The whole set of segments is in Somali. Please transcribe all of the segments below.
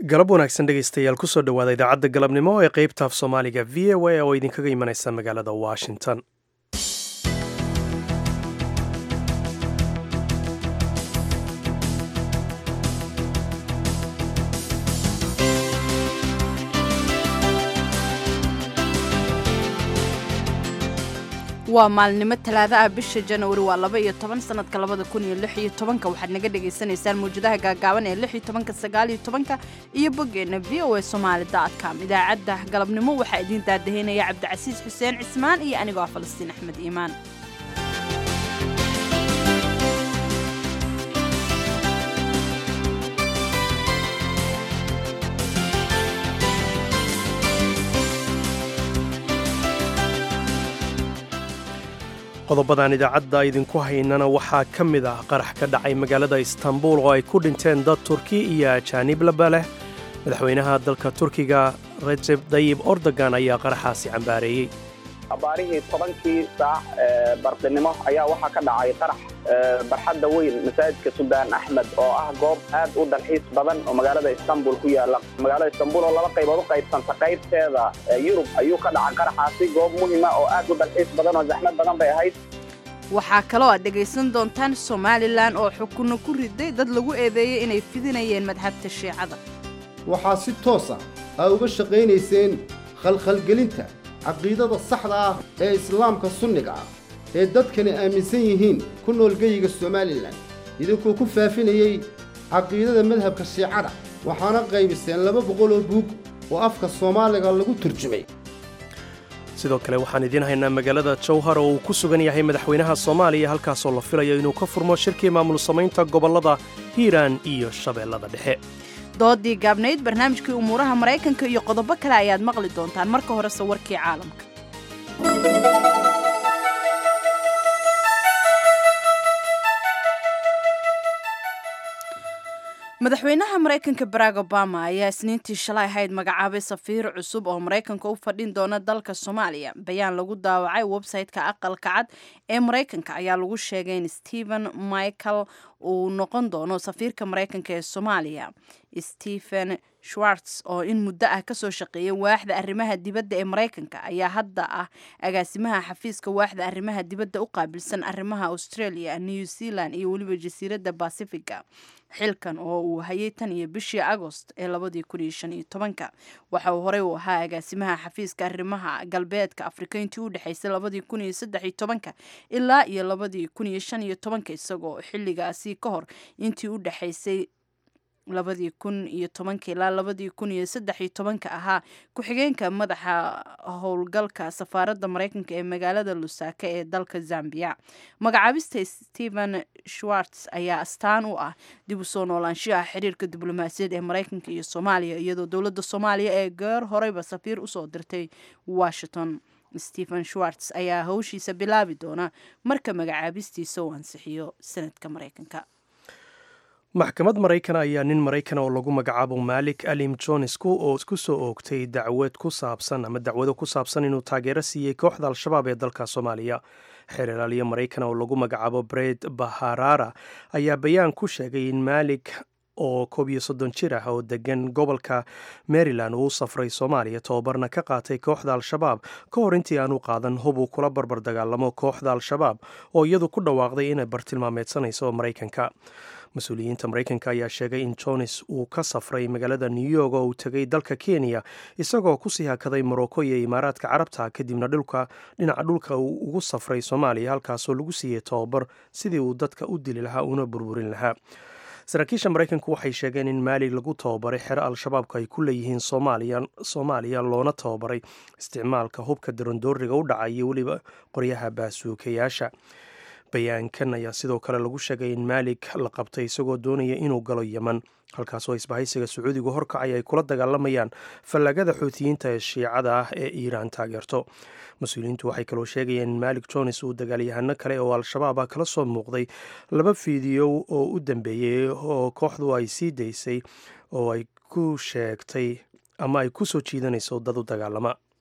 galab wanaagsan dhegaystayaal kusoo dhowaada idaacadda galabnimo ee qeybta af soomaaliga v o a oo idinkaga imanaysa magaalada washington waa maalnimo talaado ah bisha januari waa laba iyo toban sanadka labada kun iyo lix iyo tobanka waxaad naga dhagaysanaysaan mawjadaha gaagaaban ee lix iyo tobanka sagaal iyo tobanka iyo boggeenna v o a somaali com idaacadda galabnimo waxaa idiin daadaheynaya cabdicasiis xuseen cismaan iyo anigoo ah falastiin axmed iimaan qodobadan idaacadda idinku haynana waxaa ka mid ah qarax ka dhacay magaalada istanbul oo ay ku dhinteen dad turki iyo ajaanib laba leh madaxweynaha dalka turkiga rajeb dayib ordogan ayaa qaraxaasi cambaareeyey abaarihii tobankii saac bardinimo ayaa waxaa ka dhacay qarax barxadda weyn masaajidka suldaan axmed oo ah goob aad u dalxiis badan oo magaalada istanbul ku yaala magaalada istanbul oo laba qaybood u qaybsanta qaybteeda yurub ayuu ka dhacay qaraxaasi goob muhima oo aad u dalxiis badan oo zaxmad badan bay ahayd waxaa kaloo aad dhegaysan doontaan somalilan oo xukunno ku riday dad lagu eedeeyey inay fidinayeen madhabta shiicada waxaa si toosa aa uga shaqaynayseen khalkhalgelinta caqiidada saxda ah ee islaamka sunniga ah ee dadkani aaminsan yihiin ku nool geyiga somalilan idinkuu ku faafinayey caqiidada madhabka shiicada waxaana qaybiseen laba boqol oo buug oo afka soomaaliga lagu turjumay sidoo kale waxaan idiin haynaa magaalada jowhar oo uu ku sugan yahay madaxweynaha soomaaliya halkaasoo la filayo inuu ka furmo shirkii maamul samaynta gobollada hiiraan iyo shabeellada dhexe doodii gaabnayd barnaamijkii umuuraha maraykanka iyo qodobo kale ayaad maqli doontaan marka horese warkii caalamka madaxweynaha maraykanka barack obama ayaa isniintii shalay ahayd magacaabay safiir cusub oo maraykanka u fadhin doona dalka soomaaliya bayaan lagu daawacay website-ka aqalka cad ee maraykanka ayaa lagu sheegay in stephen michael uu noqon doono safiirka maraykanka ee soomaaliya stephen schwartz oo in muddo ah kasoo shaqeeyay waaxda arrimaha dibadda ee maraykanka ayaa hadda ah agaasimaha xafiiska waaxda arrimaha dibadda u qaabilsan arrimaha australia new zealand iyo weliba jasiiradda bacifiga xilkan oo uu hayay tan iyo bishii agost ee labadii kun iyo shan iyo tobanka waxa uu horey u ahaa agaasimaha xafiiska arrimaha galbeedka afrika intii u dhexaysay labadii kun iyo saddex iyo tobanka ilaa iyo labadii kun iyo shan iyo tobanka isagoo xilligaasi ka hor intii u dhexaysay labadii kun iyo tobanka ilaa labadii kun iyo saddex iyo tobanka ahaa ku-xigeenka madaxa howlgalka safaaradda maraykanka ee magaalada lusaka ee dalka zambia magacaabista stephen schwartz ayaa astaan u ah dib u soo noolaanshiyaha xiriirka diblomaasiyaed ee maraykanka iyo soomaaliya iyadoo dowladda soomaaliya ee goor horeyba safiir usoo dirtay washington stephen schwartz ayaa howshiisa bilaabi doona marka magacaabistiisa uu ansixiyo sanadka maraykanka maxkamad maraykan ayaa nin maraykan oo lagu magacaabo malik alim jonesku oo ku soo oogtay dacwad ku saabsan ama dacwado ku saabsan inuu taageero siiyey kooxda al-shabaab ee dalka soomaaliya xeer ilaaliyo maraykan oo lagu magacaabo bred baharara ayaa bayaan ku sheegay in malik oo koob iyo soddon jir ah oo degan gobolka maryland uu u safray soomaaliya tobabarna ka qaatay kooxda al-shabaab ka hor intii aanu qaadan hub uu kula barbar dagaalamo kooxda al-shabaab oo iyadu ku dhawaaqday inay bartilmaameedsanayso maraykanka mas-uuliyiinta maraykanka ayaa sheegay in jones uu ka safray magaalada new york oo uu tegay dalka kenya isagoo kusii hakaday morocco iyo imaaraadka carabta kadibna dhulka dhinaca dhulka uu ugu safray soomaaliya halkaasoo lagu siiyey tobabar sidii uu dadka u dili lahaa una burburin lahaa saraakiisha maraykanku waxay sheegeen in maali lagu tababaray xero al-shabaabku ay ku leeyihiin soomaaliya loona tababaray isticmaalka hubka darandooriga u dhaca iyo weliba qoryaha baasuukayaasha bayaankan ayaa sidoo kale lagu sheegay in maalik la qabtay isagoo doonaya inuu galo yeman halkaasoo isbahaysiga sacuudigu horkacay ay kula dagaalamayaan fallagada xuutiyiinta ee shiicada ah ee iiraan taageerto mas-uuliyiintu waxay kaloo sheegayeen in maalik jones uu dagaalyahano kale oo al-shabaab ah kala soo muuqday laba fiidiyo oo u dambeeyey oo kooxdu ay sii daysay oo ay ku sheegtay ama ay ku soo jiidanayso dad u dagaalama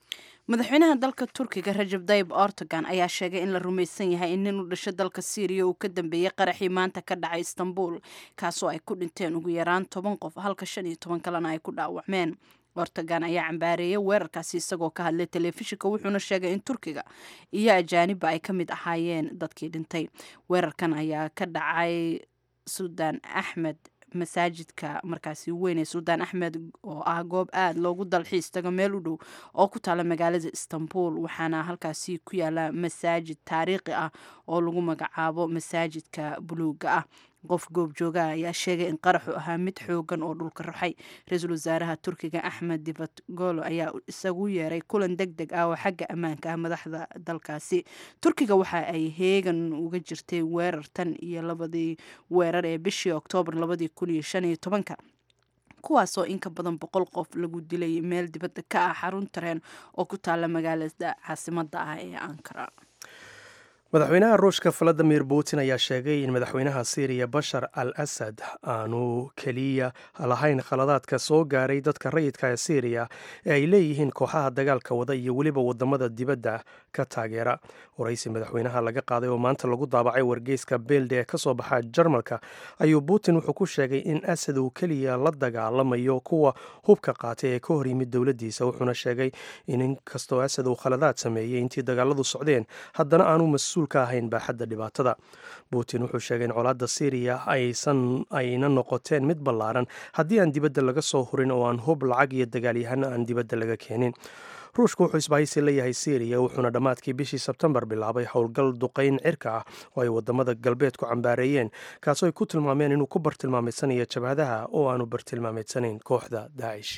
madaxweynaha dalka turkiga rajab dayib erdogan ayaa sheegay in la rumaysan yahay in nin u dhasho dalka syriya uu ka dambeeyey qaraxii maanta ka dhacay istanbul kaasoo ay ku dhinteen ugu yaraan toban qof halka shan iyo toban kalena ay ku dhaawacmeen erdogan ayaa cambaareeyay weerarkaasi isagoo ka hadlay telefishinka wuxuuna sheegay in turkiga iyo ajaaniba ay ka mid ahaayeen dadkii dhintay weerarkan ayaa ka dhacay suldaan axmed masaajidka markaasi weyn ee suldaan axmed oo ah goob aada loogu dalxiis tago meel u dhow oo ku taala magaalada istanbul waxaana halkaasi ku yaala masaajid taariikhi ah oo lagu magacaabo masaajidka buluuga ah qof goobjoogaha ayaa sheegay in qaraxu ahaa mid xoogan oo dhulka ruxay ra-iisul wasaaraha turkiga axmed divatgolo ayaa isagu yeeray kulan deg deg ah oo xagga ammaanka ah madaxda dalkaasi turkiga waxa ay heegan uga jirtay weerar tan iyo labadii weerar ee bishii oktoobar labadii kun iyo shan iyo tobanka kuwaasoo inka badan boqol qof lagu dilay meel dibadda ka ah xarun tareen oo ku taala magaalada caasimada ah ee ankara madaxweynaha ruushka valadimir putin ayaa sheegay in madaxweynaha syriya bashar al asad aanu keliya lahayn khaladaadka soo gaaray dadka rayidka ee syriya ee ay leeyihiin kooxaha dagaalka wada iyo weliba wadamada dibadda ka taageera waraysi madaxweynaha laga qaaday oo maanta lagu daabacay wargeyska beelde ee kasoo baxa jarmalka ayuu putin wuxuu ku sheegay in asad uu keliya la dagaalamayo kuwa hubka qaatay ee ka hor yimid dowladdiisa wuxuuna sheegay in inkastoo asad uu khaladaad sameeyey intii dagaaladu socdeen haddana aanu mas ka ahayn baaxadda dhibaatada putin wuxuu sheegay in colaadda syriya aysan ayna noqoteen mid ballaaran haddii aan dibadda laga soo hurin oo aan hub lacag iyo dagaalyahano aan dibadda laga keenin ruushka wuxuu isbahaysi leeyahay syriya wuxuuna dhammaadkii bishii sebtembar bilaabay howlgal duqayn cirka ah oo ay wadamada galbeedku cambaareeyeen kaasoo ay ku tilmaameen inuu ku bartilmaameydsanaya jabhadaha oo aanu bartilmaameedsanayn kooxda daacish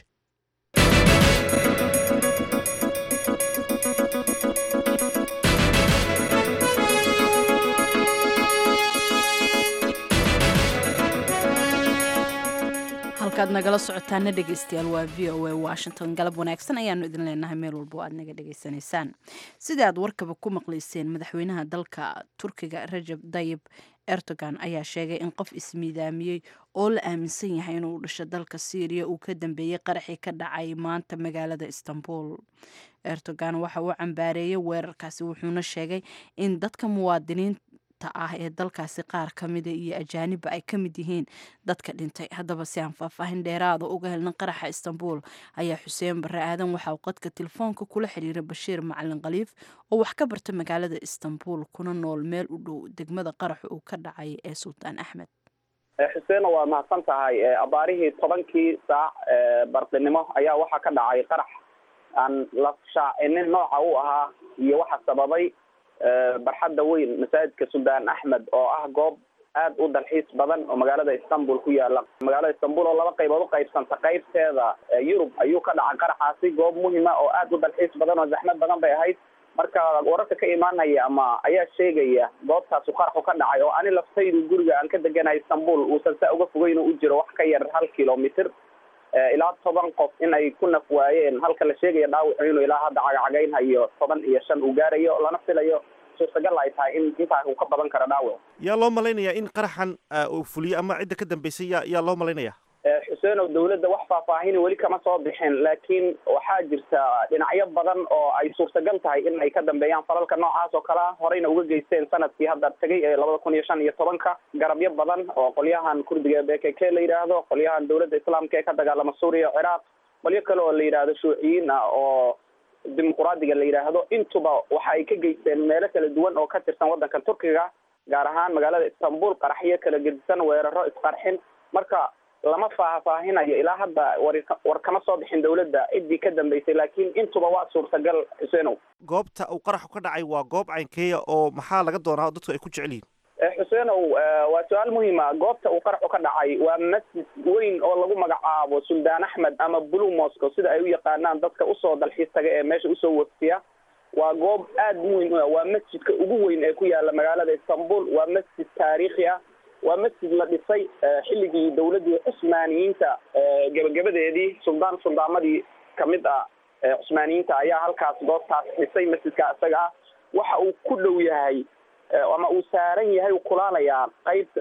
halkaad nagala socotaana dhegeystayaal waa v o a washington galab wanaagsan ayaanu idin leenahay meel walba oo aad naga dhegeysanaysaan sidai aad warkaba ku maqlayseen madaxweynaha dalka turkiga rajab dayib erdogan ayaa sheegay in qof ismiidaamiyey oo la aaminsan yahay inuu dhasho dalka syriya uu ka dambeeyey qaraxii ka dhacay maanta magaalada istanbul erdogan waxa uu cambaareeyey weerarkaasi wuxuuna sheegay in dadka muwaadiniin ah ee dalkaasi qaar ka mida iyo ajaaniba ay ka mid yihiin dadka dhintay haddaba si aan faahfaahin dheeraada uga helna qaraxa istanbul ayaa xuseen bare aadan waxa uu qadka telefoonka kula xiriiray bashiir macalin khaliif oo wax ka barta magaalada istanbul kuna nool meel u dhow degmada qaraxa uu ka dhacay ee sultaan axmed xuseen waa mahadsan tahay abaarihii tobankii saac bardinimo ayaa waxaa ka dhacay qarax aan la shaacinin nooca u ahaa iyo waxa sababay barxadda weyn masaajidka suldaan axmed oo ah goob aad u dalxiis badan oo magaalada istanbul ku yaala magaalada istanbul oo laba qaybood uqaybsanta qaybteeda yurub ayuu ka dhacay qaraxaasi goob muhima oo aad u dalxiis badan oo zaxmad badan bay ahayd marka wararka ka imaanaya ama ayaa sheegaya goobtaasu qaraxu ka dhacay oo ani laftaydu guriga aan ka deganahay istanbul uusan saa uga fogeyn u jiro wax ka yar hal kilomitr ilaa toban qof in ay ku naf waayeen halka la sheegaya dhaawacu inuu ilaa hadda cagacagaynhayo toban iyo shan uu gaarayo lana filayo suurtagal ay tahay in intaa uu ka badan karo dhaawac yaa loo malaynayaa in qaraxan uu fuliyo ama cidda ka dambeysay ya yaa loo malaynaya xuseenow dawladda wax faahfaahini weli kama soo bixin laakiin waxaa jirta dhinacyo badan oo ay suurtagal tahay in ay ka dambeeyaan falalka noocaas oo kalea horeyna uga geysteen sanadkii hadda tegay ee labada kun iyo shan iyo tobanka garabyo badan oo qolyahan kurdiga b k k la yidhaahdo qolyahan dawladda islaamka ee ka dagaalama suuriya ciraaq qolyo kale oo la yidhaahdo shuuciyiin ah oo dimuquraadiga la yidhaahdo intuba waxa ay ka geysteen meelo kala duwan oo ka tirsan waddanka turkiga gaar ahaan magaalada istanbul qaraxyo kala gedisan weeraro isqarxin marka lama faahfaahinayo ilaa hadda war war kama soo bixin dawladda ciddii ka dambeysay laakiin intuba waa suurtagal xuseenow goobta uu qaraxu ka dhacay waa goob caynkeeya oo maxaa laga doonaa dadku ay ku jecel yihin xuseenow waa su-aal muhiima goobta uu qaraxu ka dhacay waa masjid weyn oo lagu magacaabo suldaan axmed ama blue moscow sida ay u yaqaanaan dadka usoo dalxiis taga ee meesha usoo waftiya waa goob aad muhim u ah waa masjidka ugu weyn ee ku yaala magaalada istanbul waa masjid taariikhi ah waa masjid la dhisay xilligii dawladdii cusmaaniyiinta gebagabadeedii suldaan suldaamadii kamid ah cusmaaniyiinta ayaa halkaas goobtaas dhisay masjidka isaga ah waxa uu ku dhow yahay ama uu saaran yahay uu kulaalayaa qaybta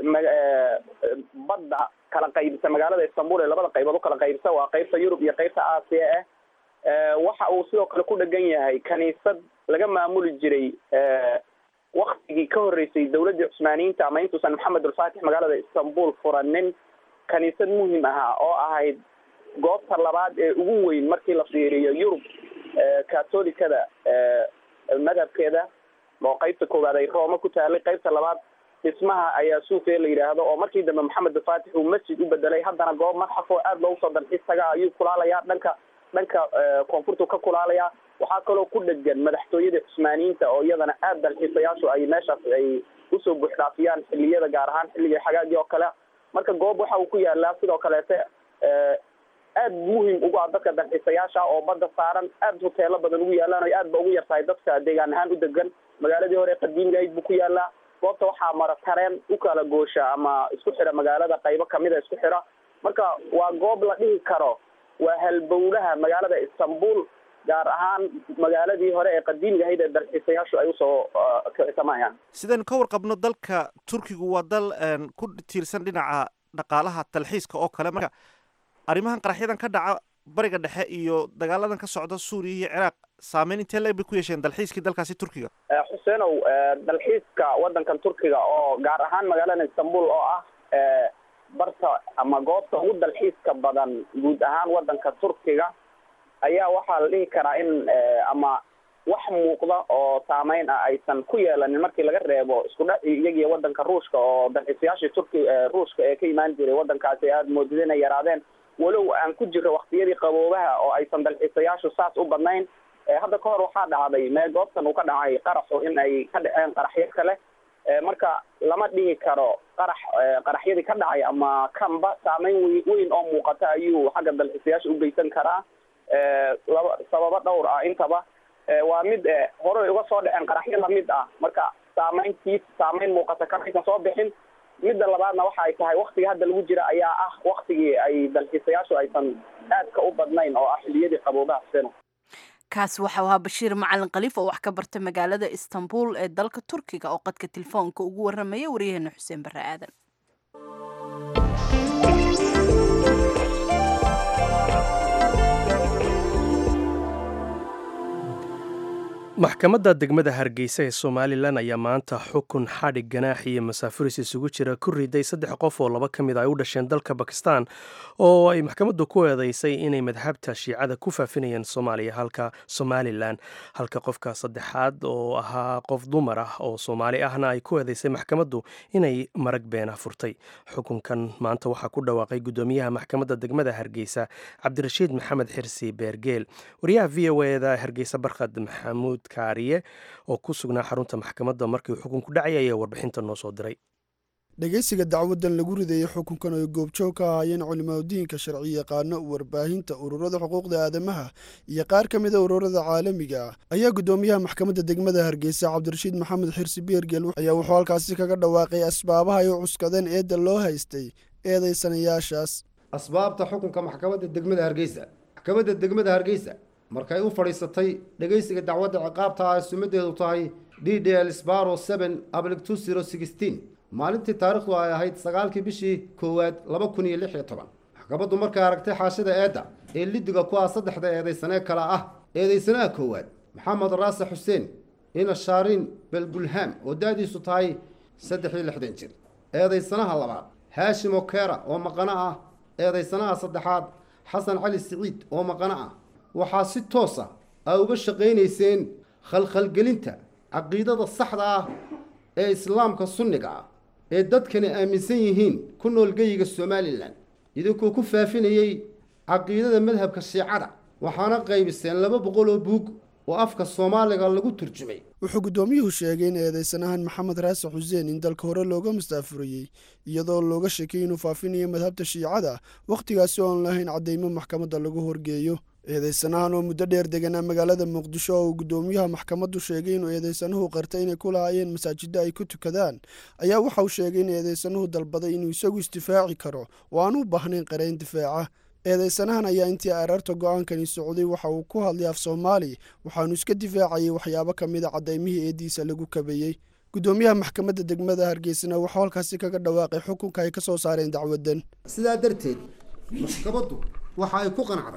badda kala qaybisa magaalada istanbul ee labada qaybood ukala qaybisa waa qaybta yurub iyo qaybta aasiya ah waxa uu sidoo kale ku dhegan yahay kaniisad laga maamuli jiray waktigii ka horreysay dawladdii cusmaaniyiinta ama intuusan maxamed ulfaatix magaalada istanbul furanin kaniisad muhim ahaa oo ahayd goobta labaad ee ugu weyn markii la fiiriyo yurub katolikada madhabkeeda oo qeybta koowaad ay rooma ku taalay qeybta labaad dhismaha ayaa suufe la yidhaahdo oo markii dambe maxamed ulfaatix uu masjid u bedelay haddana goob madxaf oo aada loogu soo dalxiis taga ayuu kulaalayaa dhanka dhanka koonfurtu ka kulaalayaa waxaa kaloo ku dhegan madaxtooyada cusmaaniyiinta oo iyadana aada dalxiisayaashu ay meeshaas ay usoo buuxdhaafiyaan xilliyada gaar ahaan xilliga xagaagii oo kale marka goob waxa uu ku yaalaa sidoo kaleete aad muhim ugu ah dadka dalxiisayaasha oo badda saaran aada hoteelo badan ugu yaalaan o aad ba ugu yartahay dadka deegaan ahaan u degan magaaladii hore qadiimiga ayd buu ku yaalaa goobta waxaa mara tareen u kala goosha ama isku xidha magaalada qaybo kamida isku xidha marka waa goob la dhihi karo waa halbowlaha magaalada istanbul gaar ahaan magaaladii hore ee qadiimiga ahayd ee dalxiisayaashu ay usoo kicsamayaan sidaynu ka warqabno dalka turkigu waa dal ku tiirsan dhinaca dhaqaalaha dalxiiska oo kale marka arrimahan qaraxyadan ka dhaca bariga dhexe iyo dagaaladan ka socda suuriya iyo ciraaq saameyn intee leeg bay ku yeesheen dalxiiskii dalkaasi turkiga xuseenow dalxiiska waddankan turkiga oo gaar ahaan magaalada istanbul oo ah barta ama goobta ugu dalxiiska badan guud ahaan waddanka turkiga ayaa waxaa la dhihi karaa in ama wax muuqda oo saameyn ah aysan ku yeelanin markii laga reebo isku dhaci iyagiyo waddanka ruushka oo dalxiisayaashii turki ruushka ee ka imaan jiray waddankaasi aada moodida inay yaraadeen walow aan ku jiro waktiyadii qaboobaha oo aysan dalxiisayaashu saas u badnayn hadda ka hor waxaa dhacday meel goobtan uu ka dhacay qaraxu in ay ka dhaceen qaraxyo kale marka lama dhihi karo qarax qaraxyadii ka dhacay ama kanba saameyn w weyn oo muuqata ayuu xagga dalxiisayaasha u geysan karaa laba sababo dhowr ah intaba waa mid horey uga soo dhaceen qaraxyo lamid ah marka saameyntiis saameyn muuqata kamaysan soo bixin midda labaadna waxa ay tahay waktiga hadda lagu jira ayaa ah waktigii ay dalxiisayaashu aysan aadka u badnayn oo ah xiliyadii qaboobaha seno kaas waxau ahaa bashiir macalin khaliif oo wax ka barta magaalada istanbul ee dalka turkiga oo qadka telefoonka ugu waramaya waryaheena xuseen barre aadan maxkamadda degmada hargeysa ee somalilan ayaa maanta xukun xadhig ganaax iyo masaafuris isugu jira ku riday saddex qof oo laba ka mid ay u dhasheen dalka bakistan oo ay maxkamaddu ku eedeysay inay madhabta shiicada ku faafinayeen soomaaliya halka somalilan halka qofka saddexaad oo ahaa qof dumar ah oo soomaali ahna ay ku eedeysay maxkamaddu inay marag beena furtay xukunkan maanta waxaa ku dhawaaqay guddoomiyaha maxkamadda degmada hargeysa cabdirashiid maxamed xirsi beergeel wariyaha v o eda hargeysa barkhad maxamuud kaariye oo ku sugnaa xarunta maxkamadda markii xukunku dhacay ayaa warbixinta noo soo diray dhegeysiga dacwadan lagu ridayey xukunkan ay goobjoog ka ahaayeen culimaadudiinka sharci yaqaano warbaahinta ururada xuquuqda aadamaha iyo qaar ka mida ururada caalamiga ah ayaa guddoomiyaha maxkamadda degmada hargeysa cabdirashiid maxamed xirsi beergeel ayaa wuxuu halkaasi kaga dhawaaqay asbaabaha ay u cuskadeen eedda loo haystay eedaysanayaashaas asbaabta xukunka maxkamadda degmada hargeysa maxkamadda degmada hargeysa markay u fadhiisatay dhegaysiga dacwadda ciqaabta ah sumadeedu tahay d d l sbaro seven ablic two zero sixteen maalintii taarikhdu ay ahayd sagaalkii bishii koowaad laba kun iyo lix iyo toban maxkamaddu markay aragtay xaashida eedda ee lidiga ku ah saddexda eedaysanee kale ah eedaysanaha koowaad maxamed raase xuseen ina shaariin belbulham oo da-diisu tahay saddex iyo lixdan jir eedaysanaha labaad haashim okera oo maqano ah eedaysanaha saddexaad xasan cali siciid oo maqano ah waxaa si toosa aa uga shaqaynayseen khalkhalgelinta caqiidada saxda ah ee islaamka sunniga ah ee dadkani aaminsan yihiin ku nool geyiga somalilan idinkoo ku faafinayey caqiidada madhabka shiicada waxaana qaybiseen laba boqol oo buug oo afka soomaaliga lagu turjumay wuxuu guddoomiyuhu sheegay in eedeysanahan maxamed raase xuseen in dalka hore looga mustaafuriyey iyadoo looga sheekay inuu faafinayo madhabta shiicada wakhtigaasi oon lahayn caddaymo maxkamadda lagu horgeeyo eedeysanahan oo muddo dheer deganaa magaalada muqdisho oo uu guddoomiyaha maxkamaddu sheegay inuu eedeysanuhu qartay inay ku lahaayeen masaajidda ay ku tukadaan ayaa waxa uu sheegay in eedeysanuhu dalbaday inuu isagu isdifaaci karo oo aan u baahnayn qarayn difaaca eedeysanahan ayaa intii araarta go-aankani socday waxa uu ku hadlay af soomaali waxaanu iska difaacayay waxyaabo ka mid a cadaymihii eeddiisa lagu kabayey guddoomiyaha maxkamadda degmada hargeysana waxuu halkaasi kaga dhawaaqay xukunka ay ka soo saareen dacwadan sidaa darteed maxkamaddu waxa ay ku qanacday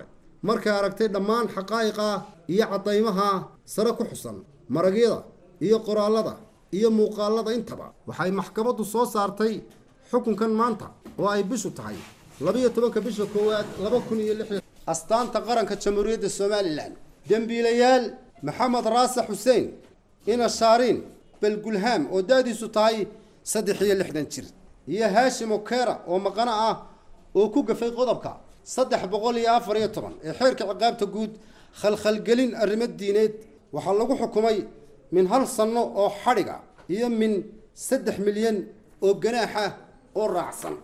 markay aragtay dhammaan xaqaa'iqa iyo caddaymaha sare ku xusan maragyada iyo qoraallada iyo muuqaallada intaba waxay maxkamaddu soo saartay xukunkan maanta oo ay bishu tahay labiyo tobanka bisha koowaad laba kun iyo lix astaanta qaranka jamhuuriyadda somalilan dembiilayaal maxamed raase xuseen ina shaariin balgulhaam oo da-diisu tahay saddex iyo lixdan jir iyo haashim okera oo maqano ah oo ku gafay qodobka saddex boqol iyo afar iyo toban ee xeerka ciqaabta guud khalkhalgelin arrimo diineed waxaa lagu xukumay min hal sanno oo xadhiga iyo min saddex milyan oo ganaaxa oo raacsan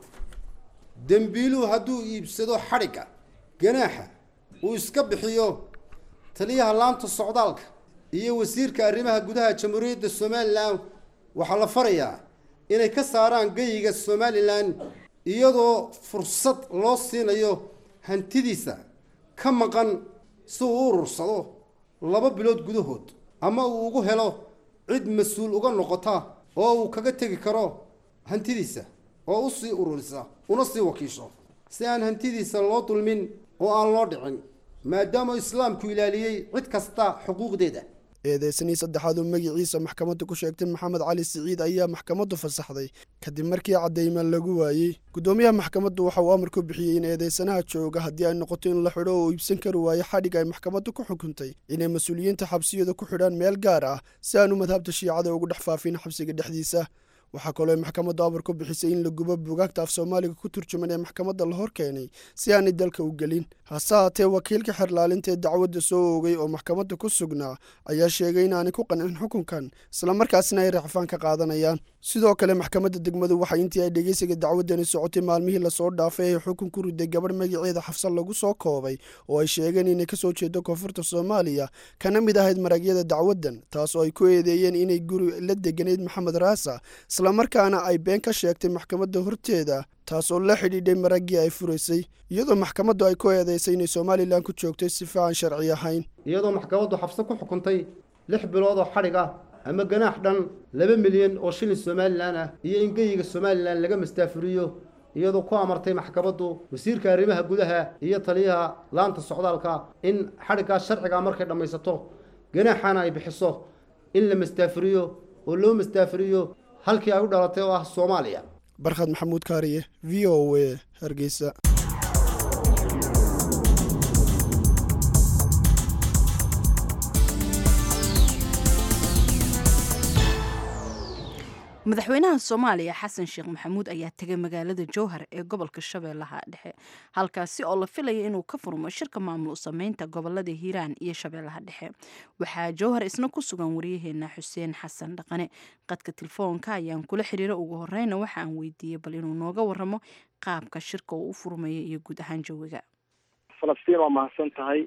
dembiiluhu hadduu iibsado xadhigga ganaaxa uu iska bixiyo taliyaha laanta socdaalka iyo wasiirka arrimaha gudaha jamhuuriyadda somalilan waxaa la farayaa inay ka saaraan geyiga somalilan iyadoo fursad loo siinayo hantidiisa ka maqan si uu u urursado laba bilood gudahood ama uu ugu helo cid mas-uul uga noqota oo uu kaga tegi karo hantidiisa oo u sii ururisa una sii wakiisho si aan hantidiisa loo dulmin oo aan loo dhicin maadaama islaamku ilaaliyey cid kasta xuquuqdeeda eedeysanii saddexaad oo magiciisa maxkamadda ku sheegtay maxamed cali siciid ayaa maxkamaddu fasaxday kadib markii caddayma lagu waayey guddoomiyaha maxkamaddu waxa uu amar ku bixiyey in eedeysanaha jooga haddii ay noqoto in la xidho oo iibsan kari waayo xadhig ay maxkamaddu ku xukuntay inay mas-uuliyiinta xabsiyada ku xidhaan meel gaar ah si aanu madhabta shiicada ugu dhex faafin xabsiga dhexdiisa waxaa kaloo maxkamaddu amar ku bixisay in la gubo bugaagta af soomaaliga ku turjuman ee maxkamadda la hor keenay si aanay dalka u gelin hase haatee wakiilka xerlaalinta ee dacwadda soo oogay oo maxkamadda ku sugnaa ayaa sheegay inaanay ku qancin xukunkan islamarkaasina ay racfaan ka qaadanayaan sidoo kale maxkamadda degmadu waxay intii ay dhegeysiga dacwaddani socotay maalmihii lasoo dhaafay ay xukun ku riday gabadh magaceeda xafsan lagu soo koobay oo ay sheegeen inay kasoo jeedo koonfurta soomaaliya kana mid ahayd maragyada dacwaddan taas oo ay ku eedeeyeen inay guri la deganayd maxamed raasa islamarkaana ay been ka sheegtay maxkamadda horteeda taas oo la xidhiidhay maraggii ay furaysay iyadoo maxkamaddu ay ku eedeysay inay somalilan ku joogtay sifa aan sharci ahayn iyadoo maxkamaddu xabse ku xukuntay lix bilood oo xadhig ah ama ganaax dhan laba milyan oo shilin somalilan ah iyo in geyiga somalilan laga mastaafuriyo iyadoo ku amartay maxkamaddu wasiirka arrimaha gudaha iyo taliyaha laanta socdaalka in xadhiggaas sharcigaa markay dhammaysato ganaaxana ay bixiso in la mastaafuriyo oo loo mastaafuriyo halkii ay u dhalatay oo ah soomaaliya barkhad maxamuud kaariye v o a hargeysa madaxweynaha soomaaliya xasan sheekh maxamuud ayaa tegay magaalada jowhar ee gobolka shabeellaha dhexe halkaasi oo la filaya inuu ka furmo shirka maamul sameynta gobolada hiiraan iyo shabeellaha dhexe waxaa jowhar isna ku sugan wariyaheena xuseen xasan dhaqane qadka telefoonka ayaan kula xiriira ugu horeyna waxa aan weydiiyey bal inuu nooga waramo qaabka shirka uu u furmaya iyo guud ahaan jawiga falastiin waa mahadsan tahay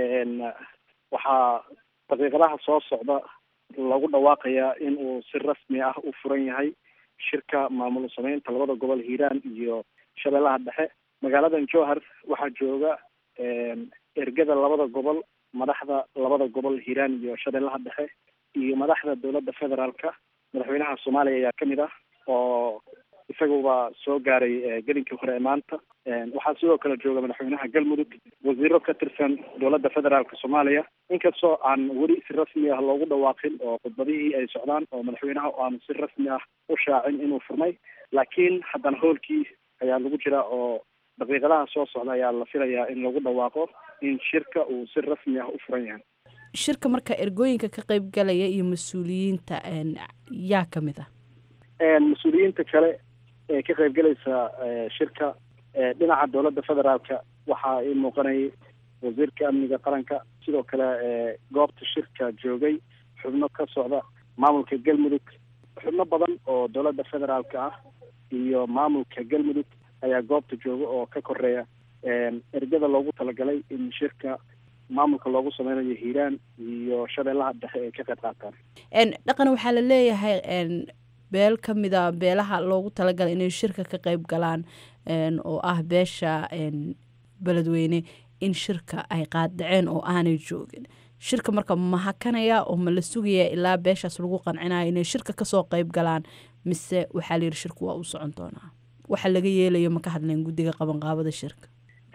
waxaa daqiiqadaha soo socda lagu dhawaaqayaa in uu si rasmi ah u furan yahay shirka maamul sameynta labada gobol hiiraan iyo shabeellaha dhexe magaaladan jowhar waxaa jooga ergada labada gobol madaxda labada gobol hiiraan iyo shabeellaha dhexe iyo madaxda dowladda federaalka madaxweynaha soomaaliya ayaa kamid ah oo isaguba soo gaaray gelinkii hore ee maanta waxaa sidoo kale jooga madaxweynaha galmudug wasiiro ka tirsan dowladda federaalka soomaaliya inkastoo aan weli si rasmi ah loogu dhawaaqin oo khudbadihii ay socdaan oo madaxweynaha aanu si rasmi ah u shaacin inuu furmay laakiin haddana hoolkii ayaa lagu jira oo daqiiqadaha soo socda ayaa la filayaa in lagu dhawaaqo in shirka uu si rasmi ah u furan yahay shirka marka ergooyinka ka qeyb galaya iyo mas-uuliyiinta yaa ka mid ah mas-uuliyiinta kale ee ka qaybgalaysa shirka dhinaca dowladda federaalka waxaa ii muuqanayay wasiirka amniga qaranka sidoo kale goobta shirka joogay xubno ka socda maamulka galmudug xubno badan oo dowladda federaalka ah iyo maamulka galmudug ayaa goobta jooga oo ka koreeya ergada loogu talagalay in shirka maamulka loogu sameynayo hiiraan iyo shabeellaha dhexe ay ka qayb qaataan dhaqan waxaa la leeyahay beel ka mida beelaha loogu talagalay inay shirka ka qeyb galaan oo ah beesha beledweyne in shirka ay qaaddaceen oo aanay joogin shirka marka ma hakanaya oo ma la sugaya ilaa beeshaas lagu qancinayo inay shirka kasoo qeyb galaan mise waxaa layidhi shirku waa u socon doonaa waxa laga yeelayo ma ka hadleen guddiga qabanqaabada shirka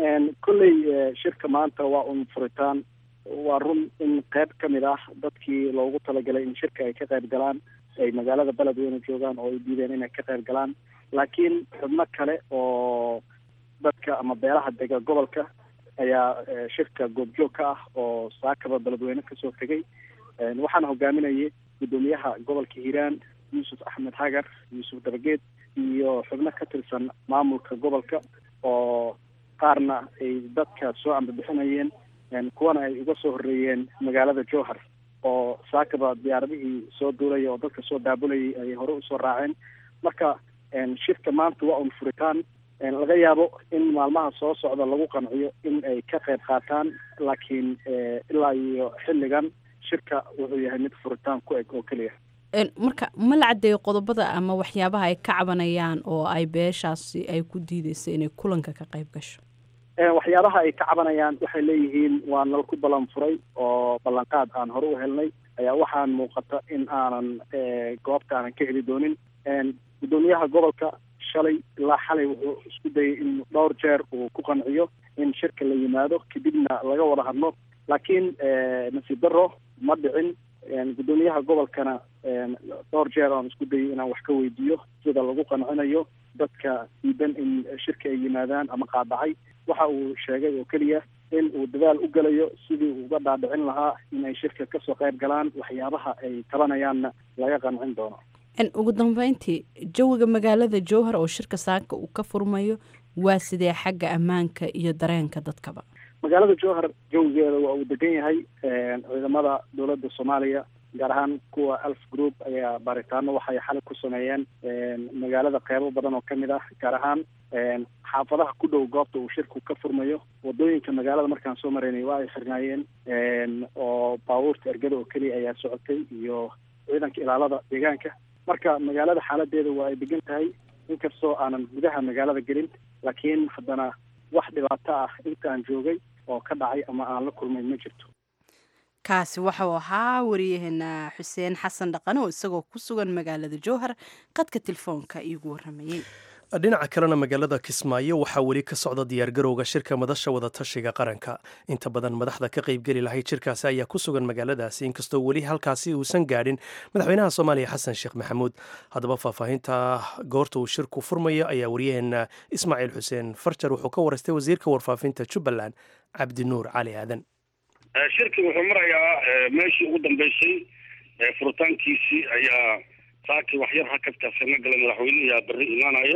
kolley shirka maanta waa un furitaan waa run in qayb ka mid ah dadkii loogu talagalay in shirka ay ka qayb galaan ay magaalada beledweyne joogaan oo ay diideen inay ka qayb galaan laakiin xubno kale oo dadka ama beelaha dega gobolka ayaa shirka goobjoog ka ah oo saakaba beledweyne kasoo tegay waxaana hogaaminayay guddoomiyaha gobolka hiiraan yuusuf axmed hagar yuusuf dabageed iyo xubno ka tirsan maamulka gobolka oo qaarna ay dadka soo ambabixinayeen kuwana ay uga soo horreeyeen magaalada jowhar oo saakaba diyaaradihii soo duulaya oo dadka soo daabulayay ayay hore usoo raaceen marka shirka maanta waa un furitaan laga yaabo in maalmaha soo socda lagu qanciyo in ay ka qayb qaataan laakiin ilaa iyo xilligan shirka wuxuu yahay mid furitaan ku eg oo keliya marka ma la caddeeyo qodobada ama waxyaabaha ay ka cabanayaan oo ay beeshaasi ay ku diideysa inay kulanka ka qayb gasho waxyaabaha ay ka cabanayaan waxay leeyihiin waa nal ku ballan furay oo ballanqaad aan hore u helnay ayaa waxaan muuqata in aanan goobta aanan ka heli doonin guddoomiyaha gobolka shalay ilaa xalay wuxuu isku dayay in dhowr jeer uu ku qanciyo in shirka la yimaado kadibna laga wada hadlo laakiin nasiib daro ma dhicin guddoomiyaha gobolkana dhowr jeer aan isku dayay inaan wax ka weydiiyo sida lagu qancinayo dadka diidan in shirka ay yimaadaan ama qaadacay waxa uu sheegay oo keliya in uu dadaal u gelayo sidii uu uga dhaadhicin lahaa inay shirka kasoo qayb galaan waxyaabaha ay tabanayaanna laga qancin doono ugu dambeyntii jawiga magaalada jowhar oo shirka saaka uu ka furmayo waa sidee xagga ammaanka iyo dareenka dadkaba magaalada jowhar jawigeeda waa uu degan yahay ciidamada dowladda soomaaliya gaar ahaan kuwa alf group ayaa baaritaano waxay xalay ku sameeyeen magaalada qeybo badan oo kamid ah gaar ahaan xaafadaha ku dhow goobta uu shirku ka furmayo wadooyinka magaalada markaan soo maraynay waa ay xirnaayeen oo baabuurta ergada oo keliya ayaa socotay iyo ciidanka ilaalada deegaanka marka magaalada xaaladeeda waa ay degan tahay inkastoo aanan gudaha magaalada gelin laakiin haddana wax dhibaato ah intaan joogay oo ka dhacay ama aan la kulmay ma jirto kaasi waxau ahaa wariyaheena xuseen xasan dhaqane oo isagoo ku sugan magaalada jowhar qadka telefoonka iigu waramayey dhinaca kalena magaalada kismaayo waxaa weli ka socda diyaargarowga shirka madasha wadatashiga qaranka inta badan madaxda ka qaybgeli lahayd shirkaasi ayaa ku sugan magaaladaasi inkastoo weli halkaasi uusan gaadhin madaxweynaha soomaaliya xasan sheekh maxamuud haddaba faahfaahinta goorta uu shirku furmayo ayaa wariyaheena ismaaciil xuseen farjar wuxuu ka waraystay wasiirka warfaafinta jubbaland cabdinuur cali aadan shirki wuxuu marayaa meeshii ugu dambeysay furitaankiisii ayaa saakii waxyar hakadkaasi na galay madaxweyneha berri imaanaya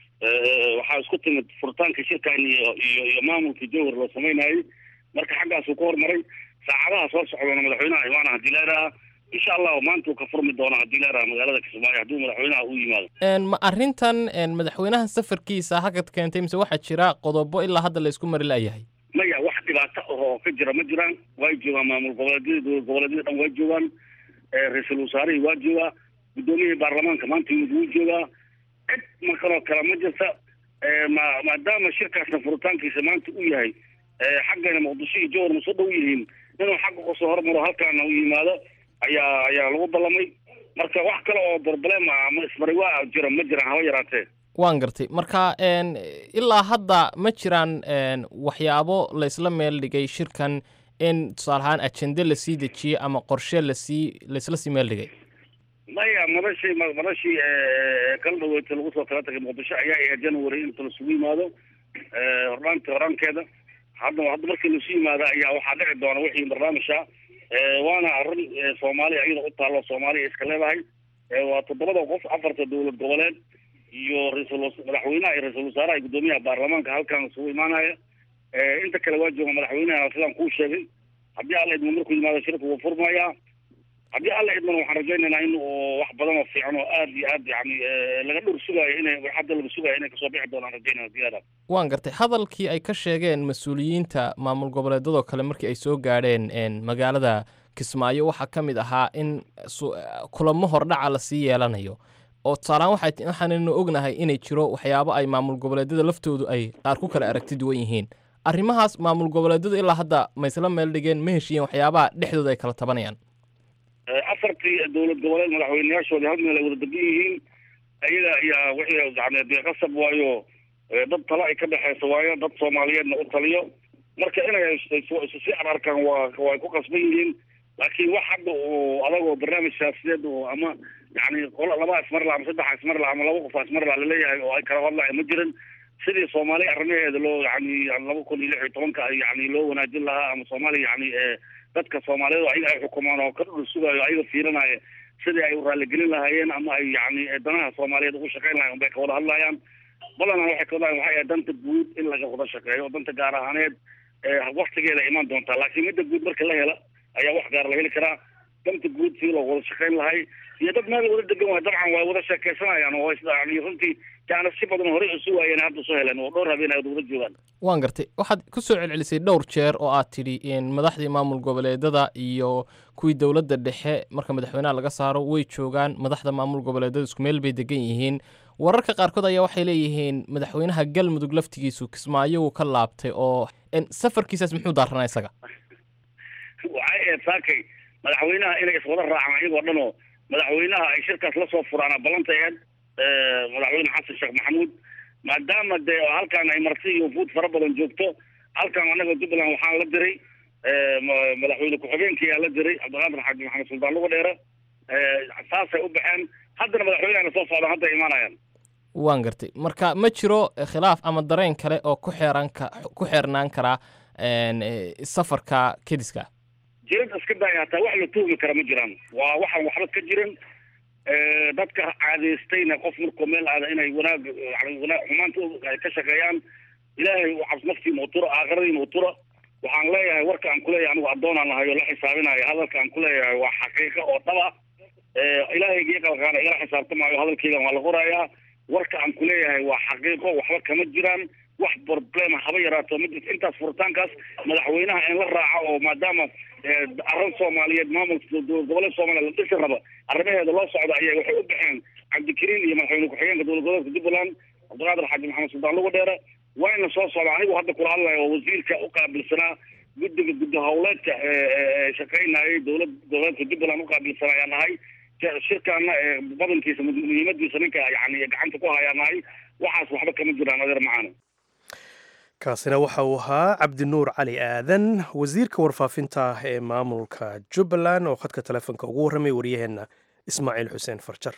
waxaa isku timid furitaanka shirkan iyo iyo iyo maamulka jowhar loo samaynayay marka xaggaasuu ku hormaray saacadaha soo socdana madaxweynaha imaana hadii leeraha insha allahu maanta uu ka furmi doona hadii leeraha magaalada kismaayo hadduu madaxweynaha u yimaado ma arrintan madaxweynaha safarkiisa hakad keentay mise waxaa jira qodobo ilaa hadda la isku mari la'yahay maya wax dhibaato ah oo ka jira ma jiraan way joogaan maamul goboleedyada dowlad goboleedyada dhan way joogaan ra-iisul wasaarihii waa joogaa guddoomiyihii baarlamaanka maanta yimid wuu joogaa cid markanoo kale ma jirta ma maadaama shirkaasna furitaankiisa maanta u yahay xaggana muqdisho iyo jowhar ma soo dhow yihiin inuu xagga kasoo hormaro halkaana u yimaado ayaa ayaa lagu ballamay marka wax kale oo problema ama ismari waa jira ma jiraan haba yaraatee waan gartay marka ilaa hadda ma jiraan waxyaabo laysla meel dhigay shirkan in tusaale ahaan ajende lasii dejiyey ama qorshe lasii laysla sii meel dhigay maya madashii madashii kala dhaweetay lagu soo kala tagay muqdisho ayaa ahayd january inta lasugu yimaado hornaanti horaankeeda hadda hadda markii lasu yimaado ayaa waxaa dhici doona wixii barnaamijka waana arrin soomaaliya iyada u taalo soomaaliya iska leedahay waa toddobada qof afarta dowlad goboleed iyo raisal madaxweynaha iyo ra-iisul wasaaraha iyo guddoomiyaha baarlamaanka halkan isugu imaanaya inta kale waa jooga madaxweynaha sidaan kuu sheegay haddii alla idmo markuu yimaado shirka wuu furmayaa haddii alla idmana waxaan rajaynaynaa in uu wax badan oo fiican oo aad iyo aad yani laga dhur sugaayo inay hadda laga sugaayo inay kasoo bixi doonaan rajaynayna diyaada waan gartay hadalkii ay ka sheegeen mas-uuliyiinta maamul goboleedadoo kale markii ay soo gaadheen magaalada kismaayo waxaa ka mid ahaa in kulamo hordhaca lasii yeelanayo oo tusaalehaan waxay waxaanaynu ognahay inay jiro waxyaabo ay maamul goboleedyada laftoodu ay qaar ku kala aragti duwan yihiin arrimahaas maamul goboleedyadu ilaa hadda ma isla meel dhigeen ma heshiiyeen waxyaabaha dhexdooda ay kala tabanayaan afartii dowlad goboleed madaxweyneyaashoodii hal meel ay wada degan yihiin ayaga ayaa wixii yani dee qasab waayo dad talo ay ka dhexeysa waayo dad soomaaliyeedna u taliyo marka inay isu sii ararkaan waa way ku qasban yihiin laakiin wax hadda uu adagoo barnaamij siyaasiyeed oo ama yani qola laba ismarla ama saddex ismarla ama laba qof ismarla laleeyahay oo ay kala hadlaya ma jirin sidii soomaaliya arrimaheeda loo yani laba kun iyo lix iyo tobanka yani loo wanaajin lahaa ama soomaaliya yani dadka soomaaliyeed oo ayaga ay xukumaan oo ka dhul sugayo ayaga fiirinaya sidii ay raaligelin lahaayeen ama ay yani danaha soomaaliyeed ugu shaqeyn lahayen unbay ka wada hadlayaan badanaa waxay ka wadayan waxay ahayd danta guud in laga wada shaqeeyo oo danta gaar ahaaneed waktigeeda imaan doontaa laakiin midda guud marka la hela ayaa wax gaar la heli karaa danta guud sidii loo wada shaqeyn lahay iyo dad meel wada degan waay dabcan way wada sheekeysanayaan oo yani runtii yaana si badan horey usu waayeen hadda soo heleen oo dhowr habeen ay wada joogaan waan gartay waxaad ku soo celcelisay dhowr jeer oo aad tidhi madaxdii maamul goboleedada iyo kuwii dowladda dhexe marka madaxweynaha laga saaro way joogaan madaxda maamul goboleedada isku meel bay degan yihiin wararka qaarkood ayaa waxay leeyihiin madaxweynaha galmudug laftigiisu kismaayo uu ka laabtay oo safarkiisaas muxuu daaranaa isaga waxay ahayd saakay madaxweynaha inay iswada raacaan iyagoo dhan oo madaxweynaha ay shirkaas lasoo furaana ballanta aheyd madaxweyne xasan sheekh maxamuud maadaama dee halkaan ay marti iyo wufuud fara badan joogto halkaan anaga jubbaland waxaan la diray madaxweyne ku-xigeenkiyaa la diray cabdiqaadir xaaji maxamed suldaan luga dheere saasay u baxeen haddana madaxweynehana soo socdaan hadda imaanayaan waan gartay marka ma jiro khilaaf ama dareen kale oo ku xeeran ka ku xeernaan karaa safarka kediska jirid iska daaya hataa wax la tuhmi kara ma jiraan waa waxaan waxba ka jirin dadka caadeystayna qof markuu meel aada inay wanaag yani wanaag xumaanta ay ka shaqeeyaan ilaahay u cabs naftiina utura aakhiradiina utura waxaan leeyahay warka aan kuleeyahay anigu addoonaan nahay oo la xisaabinayo hadalka aan kuleeyahay waa xaqiiqo oo dhaba ilaahaygi qalqaana igala xisaabtamaayo hadalkeygan waa la qorayaa warka aan kuleeyahay waa xaqiiqo waxba kama jiraan wax problema haba yaraato ma jirto intaas furitaankaas madaxweynaha in la raaco oo maadaama arrin soomaaliyeed maamulka dowlad goboleed soomaaliya la dhisi raba arrimaheeda loo socda ayay waxay u baxeen cabdikariin iyo madaxweyne ku-xigeenka dowlad goboleedka jubbaland cabdiqaadir xaaji maxamed suldaan lugu dheere wayna soo socda anigu hadda kula hadlayo oo wasiirka u qaabilsanaa guddiga guddi howleedka shaqaynayay dowlad goboleedka jubbaland uqaabilsan ayaa nahay shirkaana badankiisa muhiimadiisa ninka yani gacanta ku hayaa nahay waxaas waxba kama jiraan adeer macaana kaasina waxa uu ahaa cabdinuur cali aadan wasiirka warfaafinta ee maamulka jubbaland oo khadka telefoonka ugu warramay waryaheenna ismaaciil xuseen farjar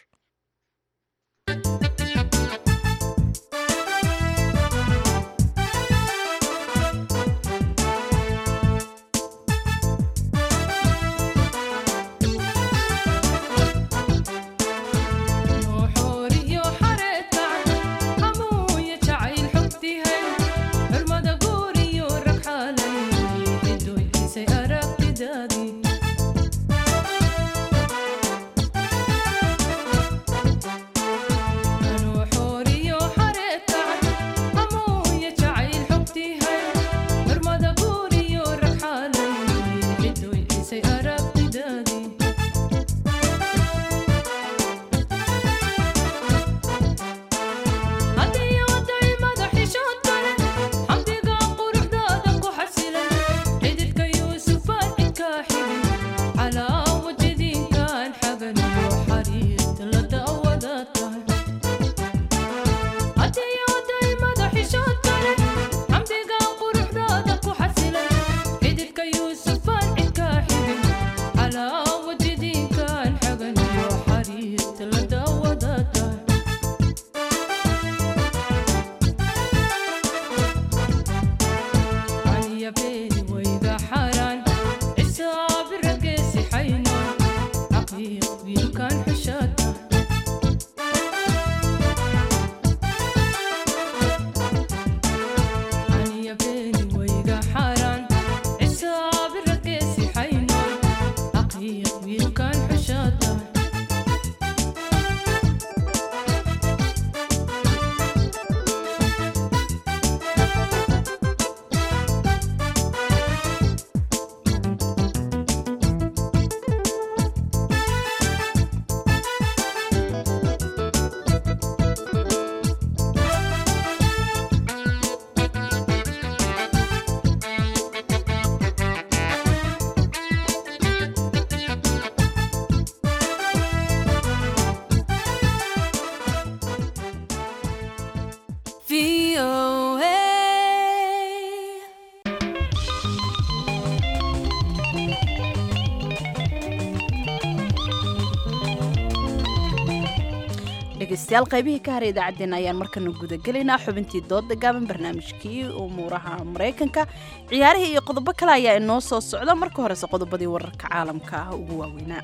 dhegeystayaal qaybihii ka haray idaacaddeen ayaan markana gudagelaynaa xubintii dooda gaaban barnaamijkii umuuraha maraykanka ciyaarihii iyo qodobo kale ayaa inoo soo socda marka horese qodobadii wararka caalamka ah ugu waaweynaa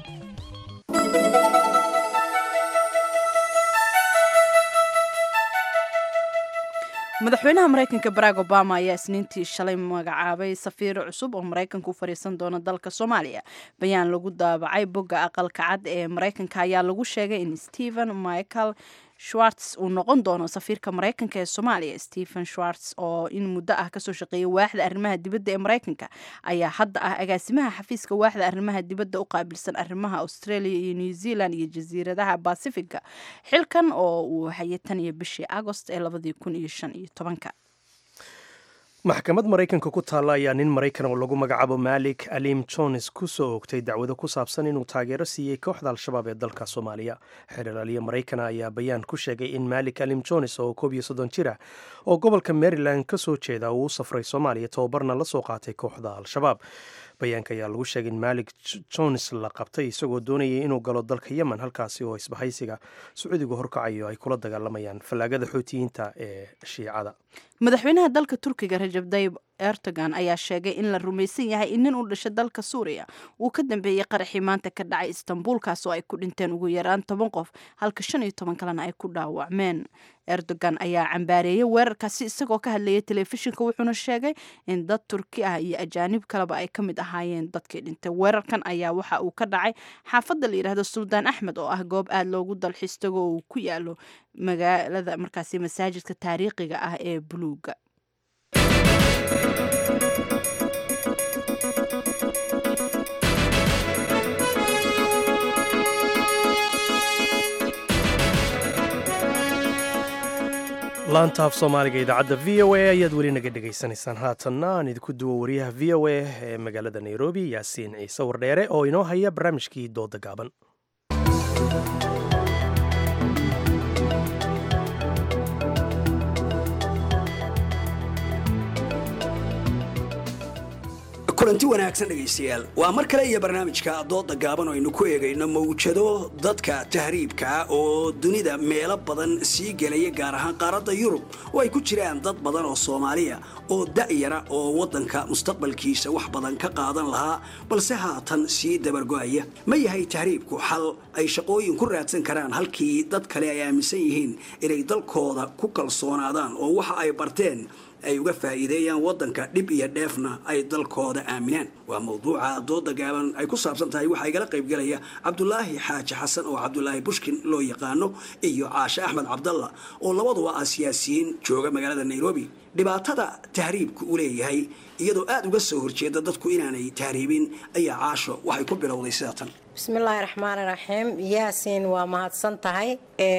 madaxweynaha maraykanka barack obama ayaa isniintii shalay magacaabay safiir cusub oo maraykanka u fariisan doona dalka soomaaliya bayaan lagu daabacay bogga aqalka cad ee maraykanka ayaa lagu sheegay in stephen michael schwartz uu noqon doono safiirka maraykanka ee soomaaliya stephen schwartz oo in muddo ah kasoo shaqeeyay waaxda arrimaha dibadda ee maraykanka ayaa hadda ah agaasimaha xafiiska waaxda arrimaha dibadda u qaabilsan arrimaha australia iyo new zealand iyo jasiiradaha basifiga xilkan oo uu hayay tan iyo bishii agost ee labadii kun iyo shan iyo tobanka maxkamad maraykanka ku taalla ayaa nin maraykan oo lagu magacaabo malik alim jones ku soo oogtay dacwado ku saabsan inuu taageero siiyey kooxda al-shabaab ee dalka soomaaliya xeeralaaliya maraykana ayaa bayaan ku sheegay in malik alim jones oo koob iyo soddon jir ah oo gobolka maryland ka soo jeeda uu u safray soomaaliya tababarna la soo qaatay kooxda al-shabaab bayaanka ayaa lagu sheegay in malik jones la qabtay isagoo doonayay inuu galo dalka yemen halkaasi oo isbahaysiga sacuudigu horkacayo ay kula dagaalamayaan fallaagada xootiyiinta ee shiicada madaxweynaha dalka turkiga rajab dayib erdogan ayaa sheegay in la rumaysan yahay in nin u dhashay dalka suuriya uu ka dambeeyey qaraxii maanta ka dhacay istanbul kaas oo ay ku dhinteen ugu yaraan toban qof halka shan iyo toban kalena ay ku dhaawacmeen erdogan ayaa cambaareeyey weerarkaasi isagoo ka hadlayay telefishinka wuxuuna sheegay in dad turki ah iyo ajaanib kaleba ay ka mid ahaayeen dadkii dhintay weerarkan ayaa waxa uu ka dhacay xaafadda la yidhaahdo suldaan axmed oo ah goob aada loogu dalxiis tago uu ku yaalo magaalada markaasi masaajidka taariikhiga ah ee buluuga laanta af soomaaliga idaacadda v o a ayaad weli naga dhegaysanaysaan haatanna aan idinku duwo wariyaha v o a ee magaalada nairobi yaasiin ciise wardheere oo inoo haya barnaamijkii dooda gaaban kulanti wanaagsan dhegaystayaal waa mar kale iyo barnaamijka dooda gaaban oo aynu ku eegayno mawjado dadka tahriibkaa oo dunida meelo badan sii gelaya gaar ahaan qaaradda yurub oo ay ku jiraan dad badan oo soomaaliya oo da'yara oo waddanka mustaqbalkiisa wax badan ka qaadan lahaa balse haatan sii dabargo'aya ma yahay tahriibku xal ay shaqooyin ku raadsan karaan halkii dad kale ay aaminsan yihiin inay dalkooda ku kalsoonaadaan oo waxa ay barteen ay uga faa'iideeyaan waddanka dhib iyo dheefna ay dalkooda aaminaan waa mawduuca dooda gaaban ay ku saabsan tahay waxaa igala qaybgelaya cabdulaahi xaaji xasan oo cabdulaahi bushkin loo yaqaano iyo caashe axmed cabdalla oo labaduba ah siyaasiyiin jooga magaalada nairobi dhibaatada tahriibku u leeyahay iyadoo aada uga soo horjeeda dadku inaanay tahriibin ayaa caasho waxay ku bilowday sida tan bismillaahi raxmaani raxiim yaasiin waa mahadsan tahay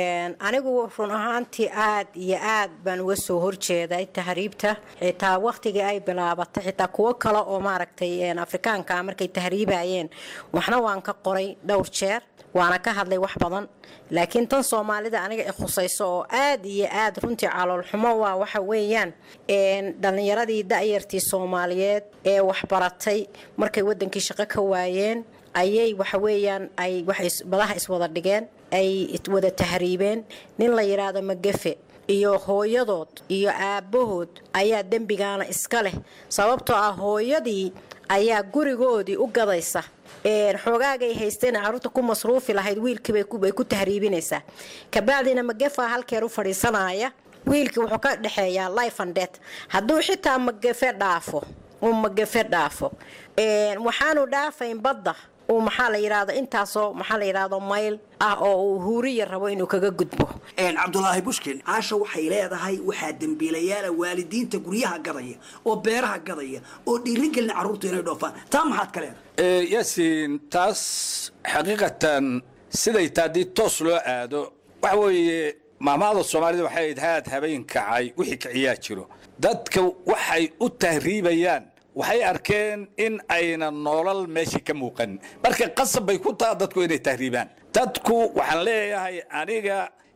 anigu run ahaantii aad iyo aad baan uga soo horjeeday tahriibta xitaa wakhtigii ay bilaabatay xitaa kuwo kale oo maaragtay afrikaanka markay tahriibayeen waxna waan ka qoray dhowr jeer waana ka hadlay wax badan laakiin tan soomaalida aniga i khusayso oo aad iyo aad runtii caloolxumo waa waxa weeyaan dhallinyaradii da'yartii soomaaliyeed ee waxbaratay markay wadankii shaqo ka waayeen ayay waxa weeyaan ay badaha iswada dhigeen ay wada tahriibeen nin la yidhaahdo magafe iyo hooyadood iyo aabbahood ayaa dembigaana iska leh sababtoo ah hooyadii ayaa gurigoodii u gadaysa xoogaagay haysteen caruurta ku masruufi lahayd wiilkiibay ku tahriibinaysaa kabacdina magafa halkeer u fadhiisanaya wiilkii wuxuu ka dhexeeyaa life and death hadduu xitaa magafe dhaafo uu magafe dhaafo waxaanu dhaafayn badda uu maxaa la yidhaahdo intaasoo maxaa la yidhaahdo mayl ah oo uu huuriya rabo inuu kaga gudbo cabdulaahi bushkin caasha waxay leedahay waxaa dembiilayaala waalidiinta guryaha gadaya oo beeraha gadaya oo dhiirin gelina carruurtu inay dhoofaan taa maxaad ka leedahay yaasiin taas xaqiiqatan siday taa haddii toos loo aado waxa weeye maamaada soomaalida waxay ahayd haad habeen kacay wixii kiciyaa jiro dadka waxay u tahriibayaan waxay arkeen in ayna nolol meeshii ka muuqan marka qasab bay ku taha dadku inay tahriibaan dadku waxaan leeyahay aniga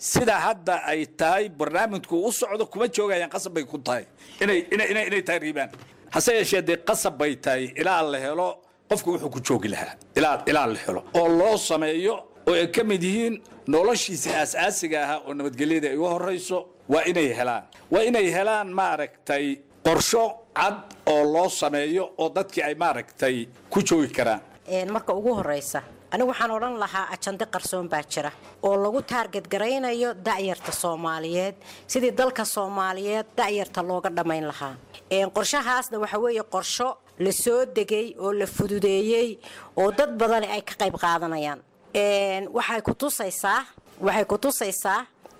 sida hadda ay tahay barnaamijku u socdo kuma joogayaan qasab bay ku tahay inay inay inay inay tahriibaan hase yeeshee dee qasab bay tahay ilaa la helo qofku wuxuu ku joogi lahaa ilaa ilaa la helo oo loo sameeyo oo ay ka mid yihiin noloshiisa aas-aasiga ahaa oo nabadgelyada ay u horayso waa inay helaan waa inay helaan maaragtay qorsho cad oo loo sameeyo oo dadkii ay maaragtay ku joogi karaan marka ugu horeysa anigu waxaan odhan lahaa ajande qarsoon baa jira oo lagu taarget garaynayo da'yarta soomaaliyeed sidii dalka soomaaliyeed da'yarta looga dhammayn lahaa qorshahaasna waxa weeye qorsho la soo degay oo la fududeeyey oo dad badani ay ka qayb qaadanayaan waxay ku tusaysaa waxay ku tusaysaa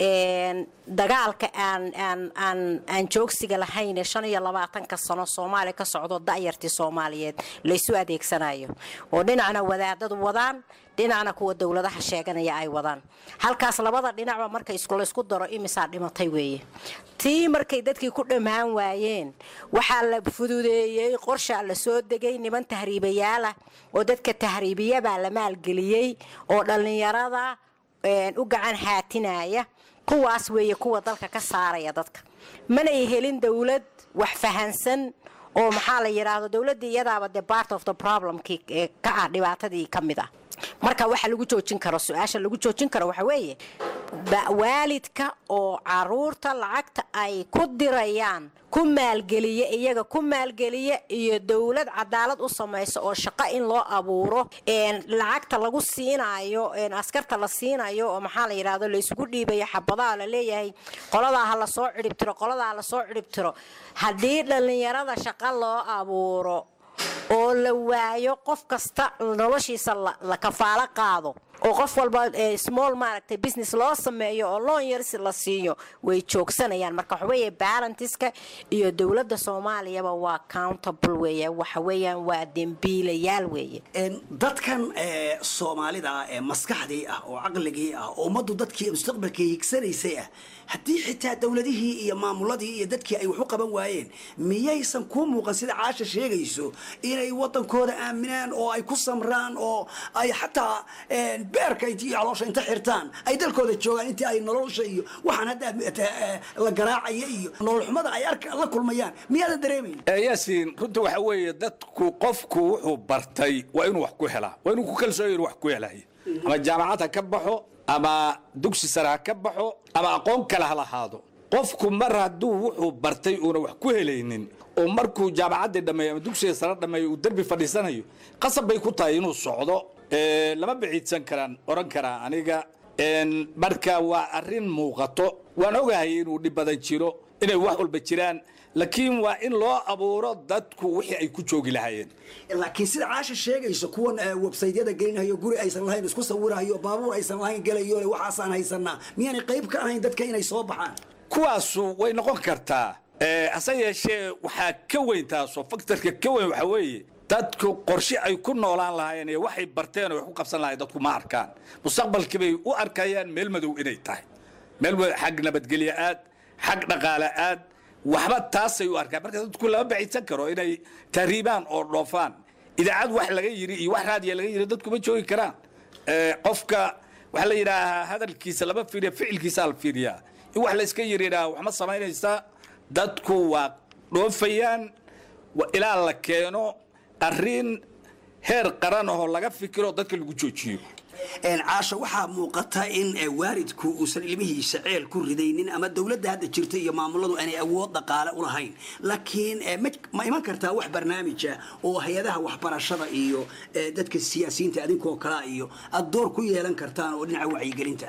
dagaalka aan aan aan aan joogsiga lahayn shan iyo labaatanka sano soomaaliya ka socdo da'yartii soomaaliyeed laysu adeegsanayo oo dhinacna wadaadadu wadaan dhinacna kuwa dowladaha sheeganaya ay wadaan halkaas labada dhinacba marka laysku daro imisaa dhimatay weeye tii markay dadkii ku dhammaan waayeen waxaa la fududeeyey qorshaa la soo degay niman tahriibayaalah oo dadka tahriibiyabaa la maalgeliyey oo dhallinyarada u gacan haatinaya kuwaas weeye kuwa dalka ka saaraya dadka manay helin dowlad wax fahansan oo maxaa la yidhaahdo dowladda iyadaaba de part of the problemkii ka ah dhibaatadii ka mid ah marka waxa lagu joojin karo su-aasha lagu joojin karo waxa weeye waalidka oo caruurta lacagta ay ku dirayaan ku maalgeliya iyaga ku maalgeliya iyo dowlad cadaalad u samaysa oo shaqo in loo abuuro lacagta lagu siinayo askarta la siinayo oo maxaa la yidhahdo laysugu dhiibayo xabadaha la leeyahay qoladaa ha lasoo cidhibtiro qoladaa lasoo cidhibtiro haddii dhallinyarada shaqo loo abuuro oo la waayo qof kasta noloshiisa la kafaalo qaado oo qof walba small maaragtay business loo sameeyo oo loon yarsi la siiyo way joogsanayaan marka waxa weeye balantiska iyo dowladda soomaaliyaba waa countable weeye waxa weeyaan waa dembiilayaal weeye dadkan soomaalida ah ee maskaxdii ah oo caqligii ah oo ummaddu dadkii mustaqbalkii higsanaysay ah haddii xitaa dowladihii iyo maamuladii iyo dadkii ay wax u qaban waayeen miyaysan kuu muuqan sida caasha sheegayso inay wadankooda aaminaan oo ay ku samraan oo ay xataa beerka iyo caloosha inta xirtaan ay dalkooda joogaan intii ay nolosha iyo waxaan hadda la garaacaya iyo nolol xumada ay la kulmayaan miyaadan dareemayn yaasiin runta waxa weeye dadku qofku wuxuu bartay waa inuu wax ku helaa waa inuu ku kalsooya inuu wax ku helayo ama jaamacad ha ka baxo ama dugsi sare ha ka baxo ama aqoon kale ha lahaado qofku mar hadduu wuxuu bartay uuna wax ku helaynin oo markuu jaamacaddii dhammeeyo ama dugsiga sare dhammeeyo uu derbi fadhiisanayo qasab bay ku tahay inuu socdo lama biciidsan karaan oran karaa aniga marka waa arrin muuqato waan ogahay inuu dhib badan jiro inay wax walba jiraan laakiin waa in loo abuuro dadku wixii ay ku joogi lahaayeen laakiin sida caasha sheegayso kuwan websaytyada gelinayo guri aysan lahayn isku sawirayo baabuur aysan lahayn gelayo waxaasaan haysanaa miyaanay qayb ka ahayn dadka inay soo baxaan kuwaasu way noqon kartaa hase yeeshee waxaa ka weyn taasoo faktorka ka weyn waxaa weeye dadku qorshe ay ku noolaan lahaayeen iyo waxay barteen oo wax ku qabsan lahayen dadku ma arkaan mustaqbalkii bay u arkayaan meel madow inay tahay meel xag nabadgelyo aad xag dhaqaale aad waxba taasay u arkaan marka dadku lama baciidsan karo inay tahriibaan oo dhoofaan idaacad wax laga yiri iyo wax raadiya laga yiri dadku ma joogi karaan qofka waxaa la yidhaahaa hadalkiisa lama fiiriya ficilkiisa la fiiriyaa in wax la iska yiriidhaa wax ma samaynaysaa dadku waa dhoofayaan ilaa la keeno arrin heer qaran ahoo laga fikiro dadka lagu joojiyo caasha waxaa muuqata in waalidku uusan ilmihiisa ceel ku ridaynin ama dowladda hadda jirta iyo maamuladu aanay awood dhaqaale u lahayn laakiin ma iman kartaa wax barnaamija oo hay-adaha waxbarashada iyo dadka siyaasiyiinta adinkoo kalea iyo aada door ku yeelan kartaan oo dhinaca wacyigelinta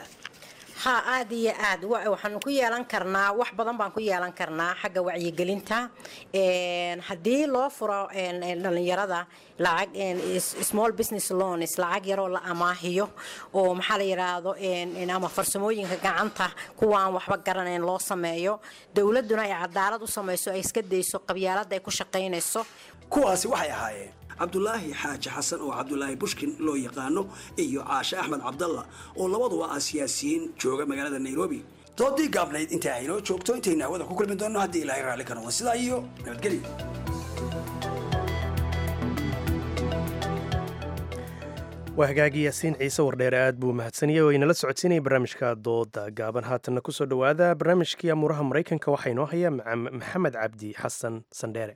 ha aad iyo aad waxaanu ku yeelan karnaa wax badan baan ku yeelan karnaa xagga wacyigelinta haddii loo furo dhalinyarada lacag small business loans lacag yaroo la amaahiyo oo maxaa la yidhaahdo ama farsamooyinka gacanta kuwaan waxba garanayn loo sameeyo dowladuna ay cadaalad u samayso ay iska dayso qabyaalada ay ku shaqaynayso kuwaasi waxay ahaayeen cabdulaahi xaaji xasan oo cabdulaahi bushkin loo yaqaano iyo caashe axmed cabdalla oo labaduba ah siyaasiyiin jooga magaalada nairobi doodii gaabnayd intaa aynoo joogto intaynu hawada ku kulmi doonno haddii ilaahay raalli ka noqdo sidaa iyo nabadgelyo waa hagaagi yaasiin ciise wardheere aad buu mahadsaniyey oo inala socodsiinaya barnaamijka dooda gaaban haatanna kusoo dhowaada barnaamijkii amuuraha maraykanka waxaa inoo haya maxamed cabdi xasan sandheere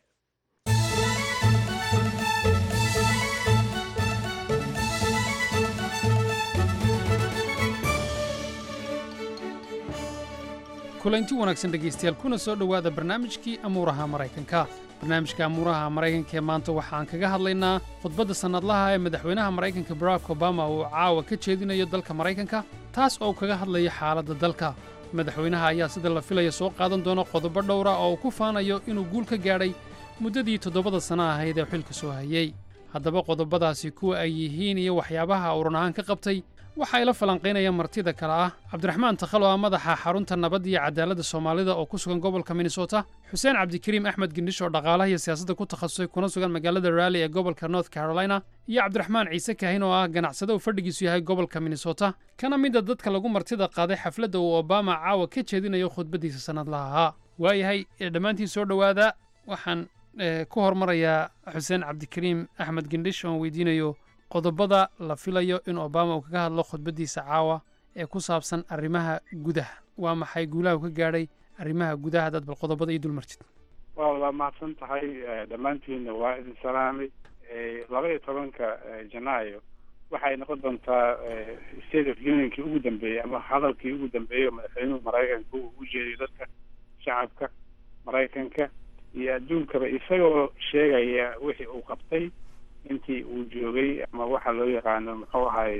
kulanti wanaagsan dhegaystayaal kuna soo dhowaada barnaamijkii amuuraha maraykanka barnaamijka amuuraha maraykanka ee maanta waxaan kaga hadlaynaa khudbadda sannadlaha ee madaxweynaha maraykanka barack obama uu caawa ka jeedinayo dalka maraykanka taas oo kaga hadlaya xaaladda dalka madaxweynaha ayaa sida la filaya soo qaadan doona qodobo dhowra oo uu ku faanayo inuu guul ka gaadhay muddadii toddobada sanno ahayd ee xilka soo hayey haddaba qodobadaasi kuwa ay yihiin iyo waxyaabaha uu run ahaan ka qabtay waxaa ila falanqaynaya martida kale ah cabdiraxmaan takhalo ah madaxa xarunta nabadda iyo cadaaladda soomaalida oo ku sugan gobolka minnesota xuseen cabdikariim axmed gendhish oo dhaqaalaha iyo siyaasadda ku takhasusay kuna sugan magaalada raalli ee gobolka north carolina iyo cabdiraxmaan ciise kaahin oo ah ganacsade uu fadhigiisu yahay gobolka minnesota kana mida dadka lagu martida qaaday xafladda uu obama caawa ka jeedinayo khudbaddiisa sannadlaha ahaa waayahay dhammaantiin soo dhowaada waxaan ku hormarayaa xuseen cabdikariim axmed gendhish oon weydiinayo qodobada la filayo in obama uu kaga hadlo khudbaddiisa caawa ee ku saabsan arrimaha gudaha waa maxay guulaha uu ka gaadhay arrimaha gudaha dad bal qodobada iyo dulmartid waa waa mahadsan tahay dhammaantiinna waa idin salaamay laba iyo tobanka janaayo waxay noqon doontaa state of unionkii ugu dambeeyey ama hadalkii ugu dambeeyey oo madaxweynuhu maraykanka uu u jeediyo dadka shacabka maraykanka iyo adduunkaba isagoo sheegaya wixii uu qabtay intii uu joogay ama waxa loo yaqaano muxuu ahayd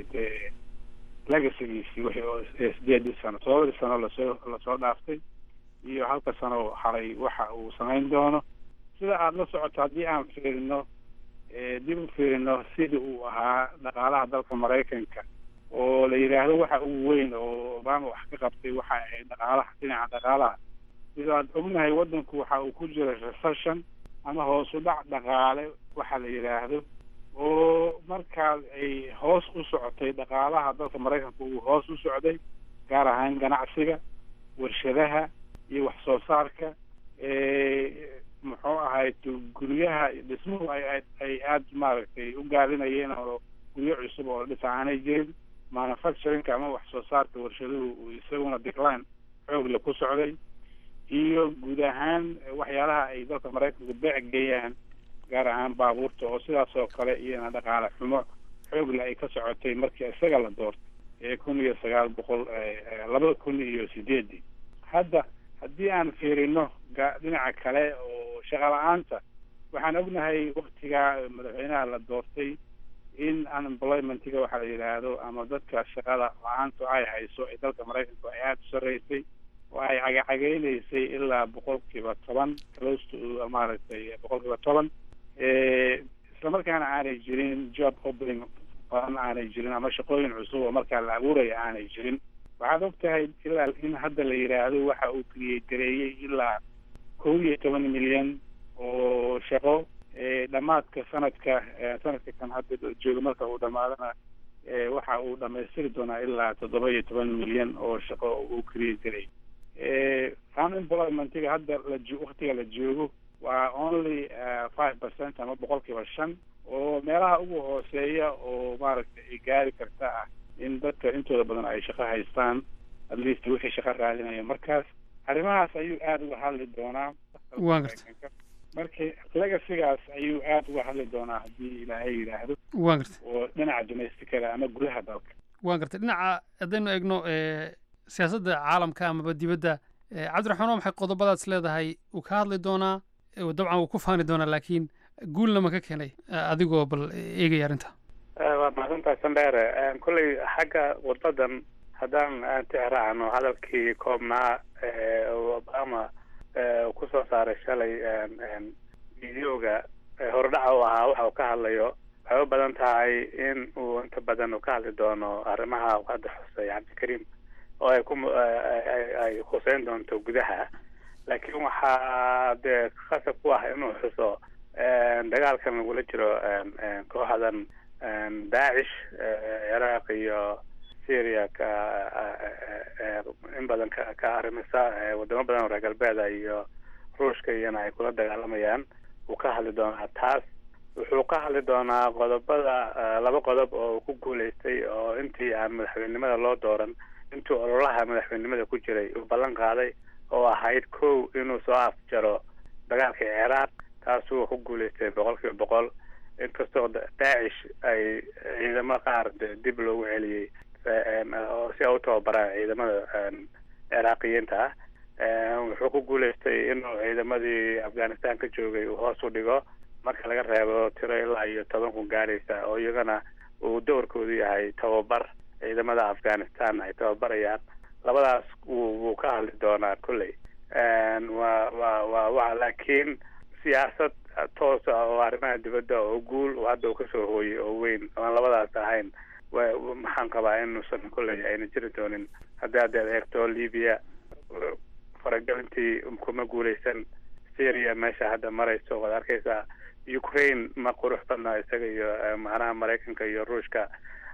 legacygiisii wixii oo sideedii sano todobadii sano lasoo lasoo dhaaftay iyo halka sano haray waxa uu samayn doono sida aada la socoto haddii aan fiirino dib u fiirino sidii uu ahaa dhaqaalaha dalka maraykanka oo la yidhaahdo waxa ugu weyn oo obama wax ka qabtay waxa ahayd dhaqaalaha dhinaca dhaqaalaha sida aad ognahay waddanku waxa uu ku jira recession ama hoos u dhac dhaqaale waxa la yidhaahdo oo markaas ay hoos u socotay dhaqaalaha dalka maraykanka uu hoos u socday gaar ahaan ganacsiga warshadaha iyo wax soo saarka muxuu ahayd guryaha dhismuhu ay ay aada maaragtay u gaalinayeen oo guryo cusub oo dhis aanay jirin manufacturingka ama wax soo saarka warshaduhu uu isaguna decline xoogle ku socday iyo guud ahaan waxyaalaha ay dalka maraykanku beec geeyaan gaar ahaan baabuurta oo sidaas oo kale iyana dhaqaale xumo xoogle ay ka socotay markii isaga la doortay ee kun iyo sagaal boqol laba kun iyo sideedii hadda haddii aan fiirino dhinaca kale oo shaqa la-aanta waxaan ognahay waktigaa madaxweynaha la doortay in unemploymentiga waxaa la yidhaahdo ama dadka shaqada la-aantu ay hayso ee dalka maraykanku ay aada u sarreysay oo ay cagacageynaysay ilaa boqolkiiba toban close to maaragtay boqolkiiba toban islamarkaana aanay jirin job opening badan aanay jirin ama shaqooyin cusub oo markaa la abuuraya aanay jirin waxaad og tahay ilaa in hadda la yidhaahdo waxa uu kriyegareeyey ilaa kow iyo toban milyan oo shaqo dhammaadka sanadka sanadka kan hadda jooga marka uu dhamaadana waxa uu dhamaystiri doonaa ilaa toddoba iyo toban milyan oo shaqo uu kriyegareeyey unemploymentiga hadda la waktiga la joogo waa only five percent ama boqolkiiba shan oo meelaha ugu hooseeya oo maaragtay ay gaari karta ah in dadka intooda badan ay shaqo haystaan at least wixii shaqo raadinaya markaas arrimahaas ayuu aada uga hadli doonaa waa garta markii legacygaas ayuu aada uga hadli doonaa haddii ilaahay yidhaahdo waa garta oo dhinaca domesticada ama gudaha dalka waa garta dhinaca haddaynu eegno siyaasadda caalamka amaba dibadda cabdiraxmaan waa maxay qodobadaas leedahay uu ka hadli doonaa dabcan wuu ku faani doonaa laakiin guulna ma ka keenay adigoo bal eegaya arrinta waa mahadsantahay sandheere kolley xagga wadadan haddaan tixraacno hadalkii koobnaa obama kusoo saaray shalay videoga hordhaca u ahaa waxa uu ka hadlayo waxay u badan tahay in uu inta badan uu ka hadli doono arrimaha hadda xusay cabdikariim oo ay ku ay khuseyn doonto gudaha laakiin waxaa dee khasab ku ah inuu xuso dagaalkan lagula jiro kooxdan daacish ciraaq iyo syria ka in badan ka ka arrimisa wadamo badan oo reer galbeeda iyo ruushka iyana ay kula dagaalamayaan wuu ka hadli doonaa taas wuxuu ka hadli doonaa qodobada laba qodob oo uu ku guulaystay oo intii aan madaxweynenimada loo dooran intuu ololaha madaxweynenimada ku jiray uu ballan qaaday oo ahayd kow inuu soo afjaro dagaalka ciraaq taasuu ku guulaystay boqol kiiba boqol inkastoo daacish ay ciidamo qaar dib loogu celiyey si ay u tababaraan ciidamada ciraaqiyiinta ah wuxuu ku guulaystay inuu ciidamadii afghanistan ka joogay uu hoos u dhigo marka laga reebo tiro ilaa iyo toban kun gaaraysa oo iyagana uu doorkoodu yahay tababar ciidamada afghanistan ay tababarayaan labadaas wuu ka hadli doonaa kolley wa wa wa wa laakiin siyaasad toos ah oo arrimaha dibadda oo guul hadda uu kasoo hooyey oo weyn aan labadaas ahayn maxaan qabaa inuusan kolley ayna jiri doonin haddii haddaad eegto libya faragelintii kuma guuleysan syria meesha hadda marayso waad arkaysaa ukraine ma qurux badna isaga iyo macnaha maraykanka iyo ruushka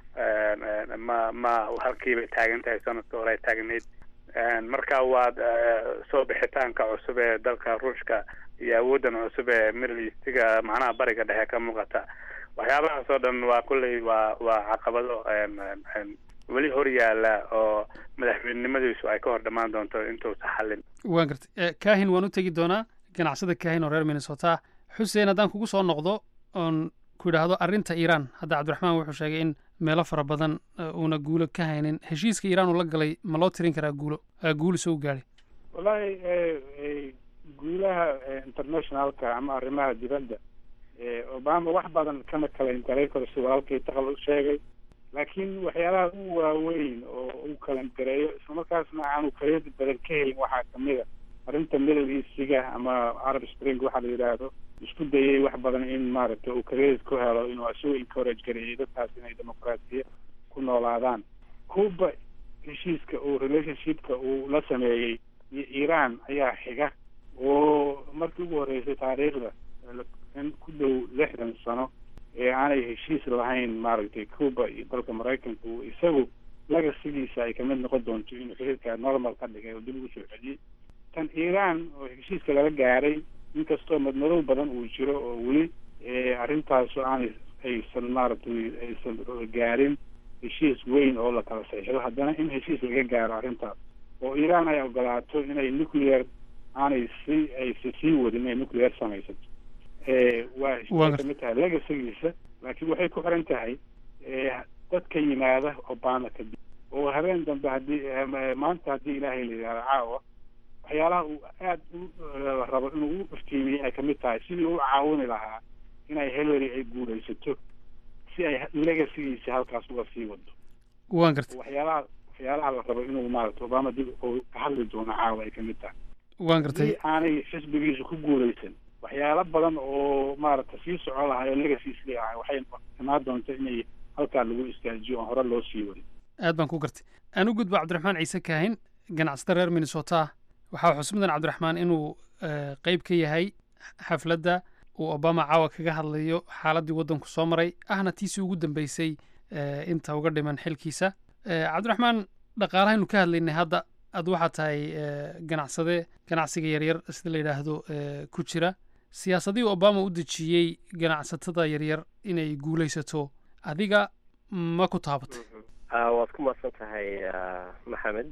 ma ma halkiibay taagan tahay sanadka hore ay taagnayd marka waad soo bixitaanka cusub ee dalka ruushka iyo awoodan cusub ee middle eastiga macnaha bariga dhexe ka muuqata waxyaabahaas oo dhan waa kulley waa waa caqabado weli hor yaala oo madaxweynenimadiisu ay ka hor dhammaan doonto intuusa xallin waan gartay kahin waan u tegi doonaa ganacsada kahin oo reer minnesota xuseen haddaan kugu soo noqdo oon ku yidhaahdo arrinta iiraan hadda cabdiraxmaan wuxuu sheegay in meelo fara badan uuna guulo ka haynin heshiiska iiraan uu la galay ma loo tirin karaa guulo guul isoo gaadhay wallaahi guulaha internationalka ama arrimaha dibadda obama wax badan kama kalayn garay karo si walaalkay taqal u sheegay laakiin waxyaalaha u waaweyn oo uu kalan gareeyo islamarkaasna aanu kareedi badan ka helin waxaa kamid a arrinta middle eastiga ama arab spring waxaa la yidhaahdo isku dayay wax badan in maaragtay uu kareedi ku helo inuu isagu encourage gareeyay dadkaas inay dimuqraatiya ku noolaadaan cuba heshiiska uu relationshipka uu la sameeyey iyo iiraan ayaa xiga oo markii ugu horreysay taariikhda in ku dhow lixdan sano ee aanay heshiis lahayn maaragtay cuba iyo dalka maraykanka uu isagu lagasigiisa ay kamid noqon doonto inuu xiriirka normal ka dhigay oo dib ugu soo celiyey tan iiraan oo heshiiska lala gaaray inkastoo madmadow badan uu jiro oo weli arrintaasu aanay aysan maaragtay aysan gaarin heshiis weyn oo la kala saxiixdo haddana in heshiis laga gaaro arrintaas oo iiraan ay ogolaato inay nuclear aanay si aysa sii wadin inay nuclear samaysato waa heshiis kamid tahay legasigiisa laakiin waxay ku xiran tahay dadka yimaada obama kadib oo habeen dambe haddii maanta haddii ilaahay la yidhahdo caawa waxyaalaha uu aad u rabo inuu u iftiimiyo ay kamid tahay sidii u caawini lahaa inay hillary ay guulaysato si ay legasigiisa halkaas uga sii wado waan gartay waxyaalaha waxyaalaha la rabo inuu maaragta obama dib uu ka hadli doono caawa ay kamid tahay waan gartay si aanay xisbigiisu ku guulaysan waxyaalo badan oo maaragta sii socon lahay oo legasiis leeyahay waxay imaan doonta inay halkaa lagu istaajiyo oon hore loo sii wadin aad baan ku gartay aan u gudbo cabdiraxmaan ciise kaahin ganacsada reer minnesota waxaa xus mudan cabdiraxmaan inuu qeyb ka yahay xafladda uu obama caawa kaga hadlayo xaaladdii waddanku soo maray ahna tiisii ugu dambeysay inta uga dhiman xilkiisa cabdiraxmaan dhaqaalahaynu ka hadlaynay hadda ad waxaa tahay ganacsade ganacsiga yaryar sida la yidhaahdo ku jira siyaasadihii obama u dejiyey ganacsatada yaryar inay guulaysato adiga ma ku taabatay waad ku mahadsan tahay maxamed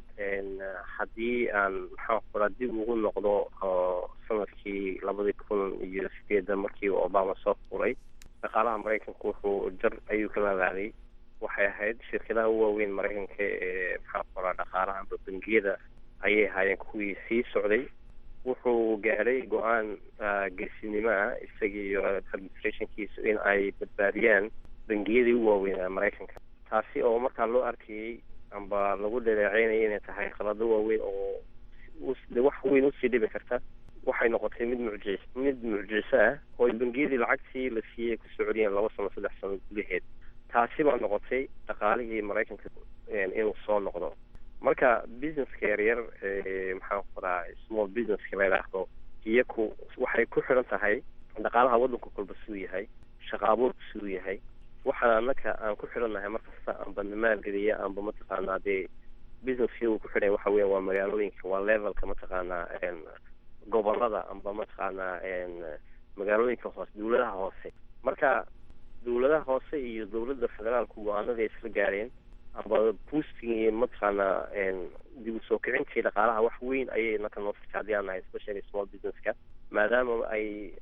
haddii aan maxaan kula dib ugu noqdo sanadkii labadii kun iyo sideedda markii uu obama soo furay dhaqaalaha maraykanku wuxuu jar ayuu ka laabaaday waxay ahayd shirkadaha u waaweyn maraykanka ee maxaan kula dhaqaalaha amba bangiyada ayay ahaayeen kuwii sii socday wuxuu gaadhay go-aan geesinimo ah isagii iyo administrationkiisu in ay badbaadiyaan bangiyadii u waaweynaa maraykanka taasi oo markaa loo arkayey amba lagu dhaleeceynaya inay tahay qalado waaweyn oo wax weyn usii dhibi karta waxay noqotay mid mucjis mid mucjiso ah oo bangiyadii lacagtii la siiyey ku socdiyeen laba sano saddex sano gudaheed taasi baa noqotay dhaqaalihii maraykanka inuu soo noqdo marka businesska yaryar maxaan kuraa small businesska la yidhaahdo iyaku waxay ku xidhan tahay dhaqaalaha waddanku kolba siduu yahay shaqa abuurku siduu yahay waxaan anaka aan ku xidhannahay markasta amba maalgeliya amba mataqaanaa dee businesskii uu ku xidhan waxa weya waa magaalooyinka waa levelka mataqaanaa gobolada amba mataqaanaa magaalooyinka hoose dawladaha hoose marka dowladaha hoose iyo dowladda federaalku go-aanada isla gaareen amba boosting iyo mataqaana dib u soo kicintii dhaqaalaha wax weyn ayay naka noo firkaadiyaan nahay especially small businesska maadaama ay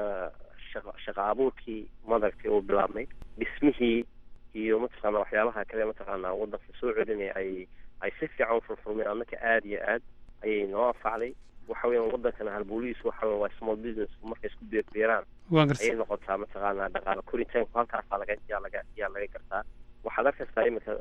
shaqa abuurkii madaragtay uu bilaabmay dhismihii iyo mataqaana waxyaabaha kale mataqaana wadanka soo celinaya ay ay si fiican ufurfurmeen annaka aada iyo aad ayay noo anfacday waxa weeyaan wadankana halboolihiis waxa weya waa small business markay isku beerbeeraan ayay noqotaa mataqaana dhaqaala koritaanku halkaasaa laga yaa laga yaa laga gartaa waxaad arkaysaa imika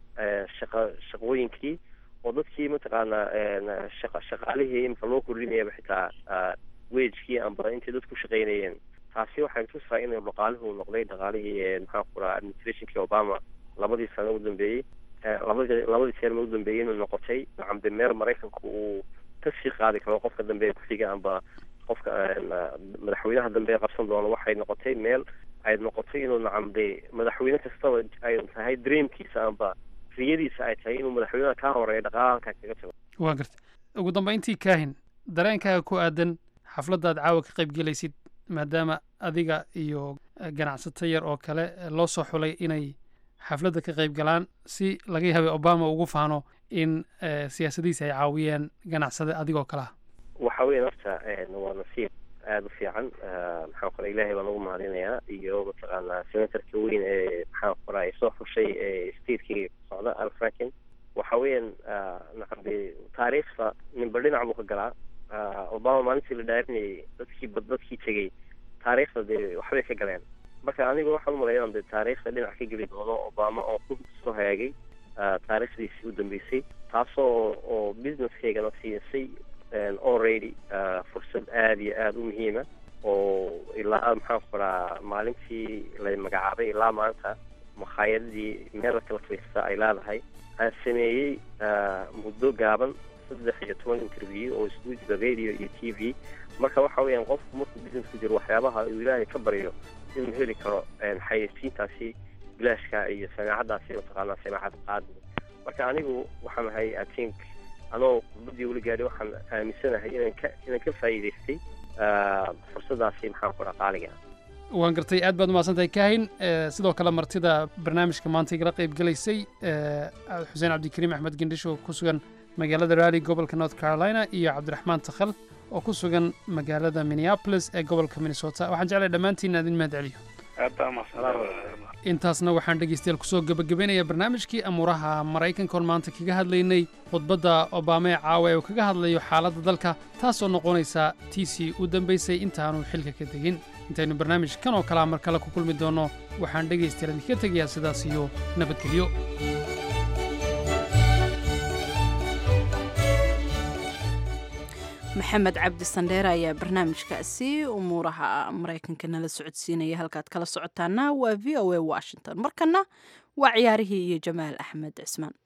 shaqa shaqooyinkii oo dadkii mataqaana shaqa shaqaalihii imika loo kordhinayaba xitaa wagekii amba intay dadku shaqaynayeen taasi waxay tusaa inuu dhaqaalihuu noqday dhaqaalihii maxaa ku raha administrationkii obama labadii sano u dambeeyey labadii labadii term u dambeeyey inuu noqotay nacamde meer maraykanku uu kasii qaadi karo qofka dambe ee ku-xiga amba qofka madaxweynaha dambe ee qabsan doono waxay noqotay meel ay noqotay inuu nacamde madaxweyne kastaba ay tahay dreamkiisa amba riyadiisa ay tahay inuu madaxweynaha kaa horeeya dhaqaalaha halkaa kaga tago waa garta ugu dambayntii kaahin dareenkaaga ku aadan xafladdaad caawa ka qayb gelaysid maadaama adiga iyo ganacsato yar oo kale loo soo xulay inay xafladda ka qayb galaan si laga yaabay obama ugu faano in siyaasadiisa ay caawiyeen ganacsade adigoo kale ah waxa weya horta waa nasiib aada u fiican maxaan qora ilaahay baan ugu mahadinayaa iyo mataqaana senatorka weyn ee maxaan qora ay soo xushay ee stateki socda al franken waxa weeyaan nacamde taariikhda ninba dhinac buu ka galaa obama maalintii la dhaarinayay dadkii bad dadkii tegey taariikhda dee waxbay ka galeen marka aniga waxaan umalaya inaan de taariikhda dhinac ka geli doono obama oo ku soo hagaagay taariikhdiisii u dambeysay taasoo oo businesskaygana siisay already fursad aada iyo aada u muhiima oo ilaa maxaan qoraa maalintii la magacaabay ilaa maanta makhaayadadii meel kala fadhiista ay leedahay aan sameeyey muddo gaaban saddex iyo toban interview oo isugu jira radio iyo t v marka waxa weeyaan qofku markuu business ku jiro waxyaabaha uu ilaahay ka baryo inuu heli karo xayeysiintaasi bilaashka iyo samaacaddaasi mataqaanaa samaacad qaadi marka anigu waxaan ahay i think anoo khudbadii weli gaadhay waxaan aaminsanahay inaan ka inaan ka faa'iidaystay fursaddaasi maxaan ku dhaha qaaliga waan gartay aad baad umahadsantahay kaahin sidoo kale martida barnaamijka maanta igala qayb gelaysay xuseen cabdikariim axmed gendhish oo ku sugan magaalada raali gobolka north carolina iyo cabdiraxmaan takhal oo ku sugan magaalada minneapolis ee gobolka minnesota waxaan jeclay dhammaantiin aad in mahad celiyo intaasna waxaan dhegaystayaal kusoo gebagabaynayaa barnaamijkii amuuraha maraykanka oon maanta kaga hadlaynay khudbadda obaama ee caawa ee uu kaga hadlayo xaaladda dalka taasoo noqonaysa tiisii u dambaysay intaanu xilka ka tegin intaynu barnaamij kan oo kalea mar kale ku kulmi doonno waxaan dhegaystayaal idinka tegayaa sidaas iyo nabadgelyo maxamed cabdi sandheere ayaa barnaamijkaasi umuuraha maraykanka nala socodsiinaya halkaad kala socotaana waa v o a washington markana waa ciyaarihii iyo jamaal axmed cismaan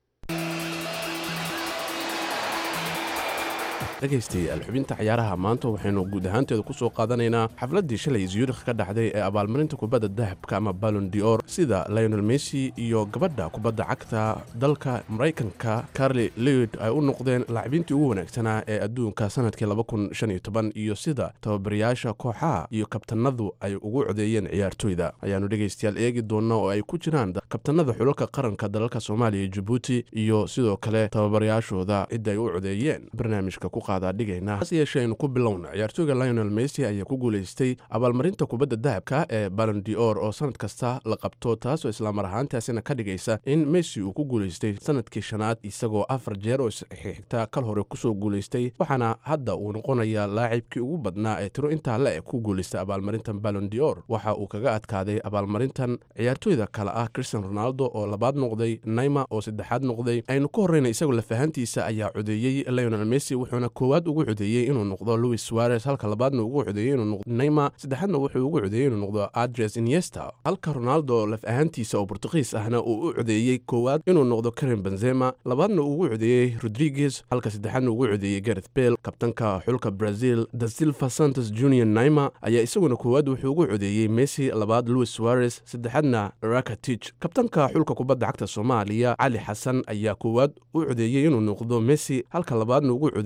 dhegaystayaal xubinta ciyaaraha maanta waxaynu guud ahaanteeda ku soo qaadanaynaa xafladdii shalay zurikh ka dhacday ee abaalmarinta kubadda dahabka ama balon dior sida lionel messi iyo gabadha kubadda cagta dalka maraykanka carli lewid ay u noqdeen laacibiintii ugu wanaagsanaa ee adduunka sanadkii iyo sida tababarayaasha kooxaha iyo kabtanadu ay ugu codeeyeen ciyaartoyda ayaannu dhegaystayaal eegi doonnaa oo ay ku jiraan kabtanada xulalka qaranka dalalka soomaaliya iyo jabuuti iyo sidoo kale tababarayaashooda cidda ay u codeeyeen barnaamijka ku hase yeeshee aynu ku bilowna ciyaartooyga lionel messi ayaa ku guulaystay abaalmarinta kubadda dahabka ee balon dior oo sanad kasta la qabto taasoo islaamar ahaantaasina ka dhigaysa in messi uu ku guulaystay sanadkii shanaad isagoo afar jeer oo isxigta kal hore kusoo guulaystay waxaana hadda uu noqonayaa laacibkii ugu badnaa ee tiro intaa le e ku guulaystay abaalmarintan balon dior waxa uu kaga adkaaday abaalmarintan ciyaartooyda kale ah christian ronaldo oo labaad noqday naima oo saddexaad noqday aynu ka horreyna isagoo lafahantiisa ayaa codeeyey lionel messi wuxuuna koowaad ugu codeeyey inuu noqdo louis suarez halka labaadna ugu codeeyey inuu noqdo neymar saddexaadna wuxuu ugu codeeyey inuu noqdo adres iniesta halka ronaldo laf ahaantiisa oo bortugiis ahna uu u codeeyey koowaad inuu noqdo karim benzema labaadna ugu codeeyey rodriguez halka saddexaadna ugu codeeyey gareth bale kabtanka xulka brazil da silva santos junior neymar ayaa isaguna koowaad wuxuu ugu codeeyey messi labaad louis suarez saddexaadna rakatich kabtanka xulka kubadda cagta soomaaliya cali xasan ayaa koowaad u codeeyey inuu noqdo messi halka labaadna ugu codeeyey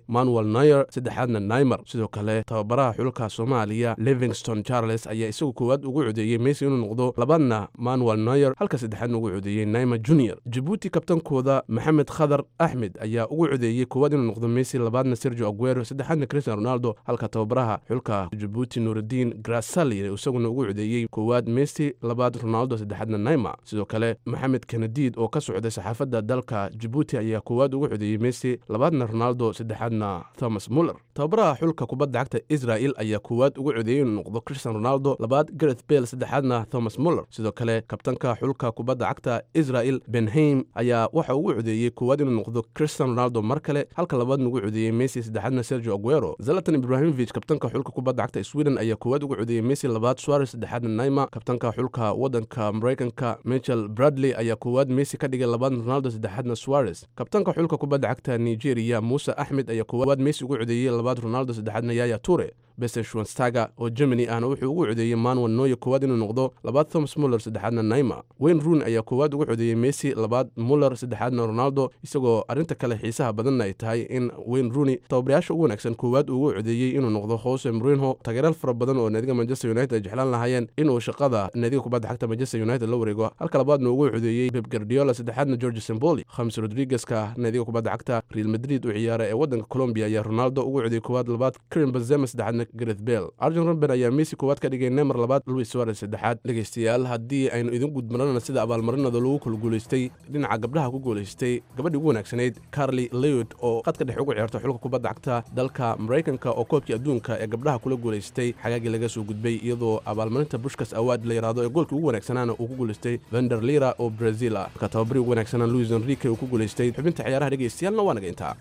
manuel nayer saddexaadna naimer sidoo kale tababaraha xulka soomaaliya livingston charles ayaa isagu koowaad ugu codeeyey messi inuu noqdo labaadna manuel nayer halka saddexaadna ugu codeeyey naimer junior jabuuti kabtankooda maxamed khadar axmed ayaa ugu codeeyey koowaad inuu noqdo messi labaadna sergio aguero saddexaadna cristian ronaldo halka tababaraha xulka jabuuti nuurudiin grasali isaguna ugu codeeyey koowaad messi labaad ronaldo saddexaadna naima sidoo kale maxamed kanadiid oo ka socday saxaafadda dalka jabuuti ayaa koowaad ugu codeeyey messi labaadna ronaldo saddexaadna thomas muller tababaraha xulka kubadda cagta israel ayaa koowaad ugu codeeyey inuu noqdo cristian ronaldo labaad gareth bale saddexaadna thomas muller sidoo kale kabtanka xulka kubadda cagta israel benheim ayaa waxa ugu codeeyey koowaad inuu noqdo cristian ronaldo mar kale halka labaadna ugu codeeyey messi saddexaadna sergio aguero zalatan ibrahimovic kabtanka xulka kubadda cagta sweden ayaa koowaad ugu codeeyey messi labaad suarez saddexaadna naima kabtanka xulka waddanka maraykanka michel bradley ayaa koowaad messi ka dhigay labaadna ronaldo saddexaadna suarez kabtanka xulka kubadda cagta nigeria muuse axmed ayaa koowaad messi ugu codeeyey labaad ronaldo saddexaadna yaya ture besen schwanstaga oo germany ahna wuxuu ugu codeeyey manuel noye koowaad inuu noqdo labaad thomas muller saddexaadna naima wayne ruun ayaa koowaad ugu codeeyey messi labaad muller saddexaadna ronaldo isagoo arrinta kale xiisaha badanna ay tahay in wayne rooney tababarayaasha ugu wanaagsan koowaad ugu codeeyey inuu noqdo jose mourinho taageeraal fara badan oo naadiga manchester united ay jeclaan lahaayeen inuu shaqada naadiga kubadda xagta manchester united la wareego halka labaadna ugu codeeyey pep guardiola saddexaadna george semboli khamis rodrigueska naadiga kubadda cagta real madrid u ciyaara ee waddanka colombia ayaa ronaldo ugu codeeyey koowaad labaad karim benzema saddexaadna gareth bale arjen robben ayaa messi koowaad ka dhigay nemer labaad luis suarez saddexaad dhegaystayaal haddii aynu idin gudmarana sida abaalmarinada lagu kala guulaystay dhinaca gabdhaha ku guulaystay gabadhii ugu wanaagsanayd carli lewid oo qadka dhexe ugu ciyaarta xulka kubadda cagta dalka maraykanka oo koobkii adduunka ee gabdhaha kula guulaystay xagaagii laga soo gudbay iyadoo abaalmarinta bushkas awaad la yidhaahdo ee goolkii ugu wanaagsanaana uu ku guulaystay vender lira oo brazil ah marka tababarii ugu wanaagsanaa luis enrique uu ku guulaystay xubinta ciyaaraha dhegaystayaalna waa naga intaa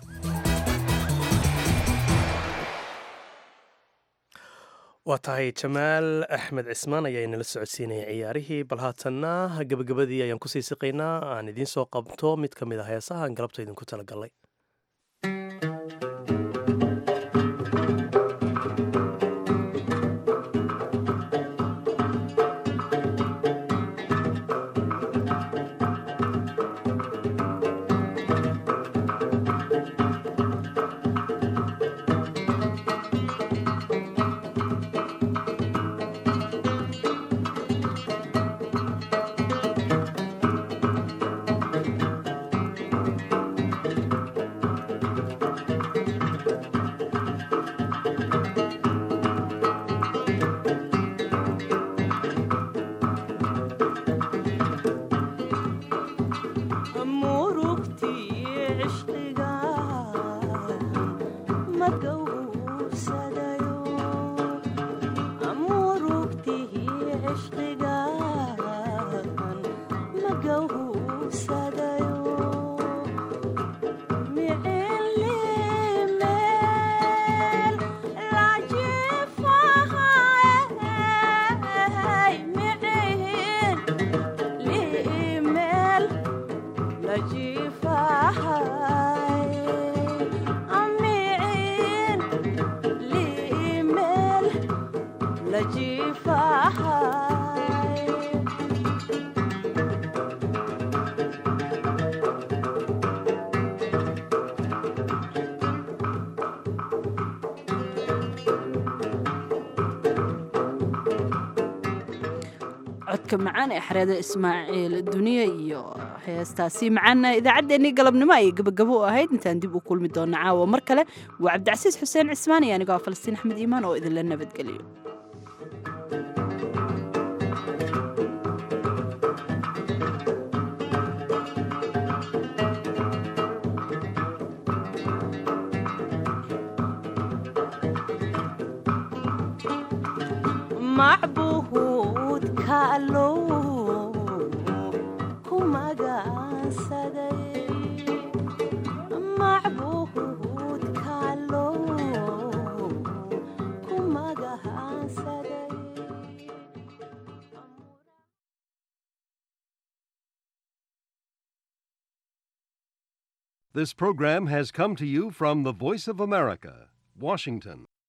waa tahay jamaal axmed cismaan ayaa inala socodsiinaya ciyaarihii bal haatanna gebagabadii ayaan kusii siqaynaa aan idiin soo qabto mid ka mid a heesaha aan galabta idinku talagalay codka macaan ee xareeda ismaaciil duniya iyo heestaasi macaana idaacaddeenii galabnimo ayay gabagabo u ahayd intaan dib u kulmi doona caawa mar kale waa cabdicasiis xuseen cismaan iyo anigoo falastiin axmed iimaan oo idinla nabadgeliyo This program has come to you from the Voice of America, Washington.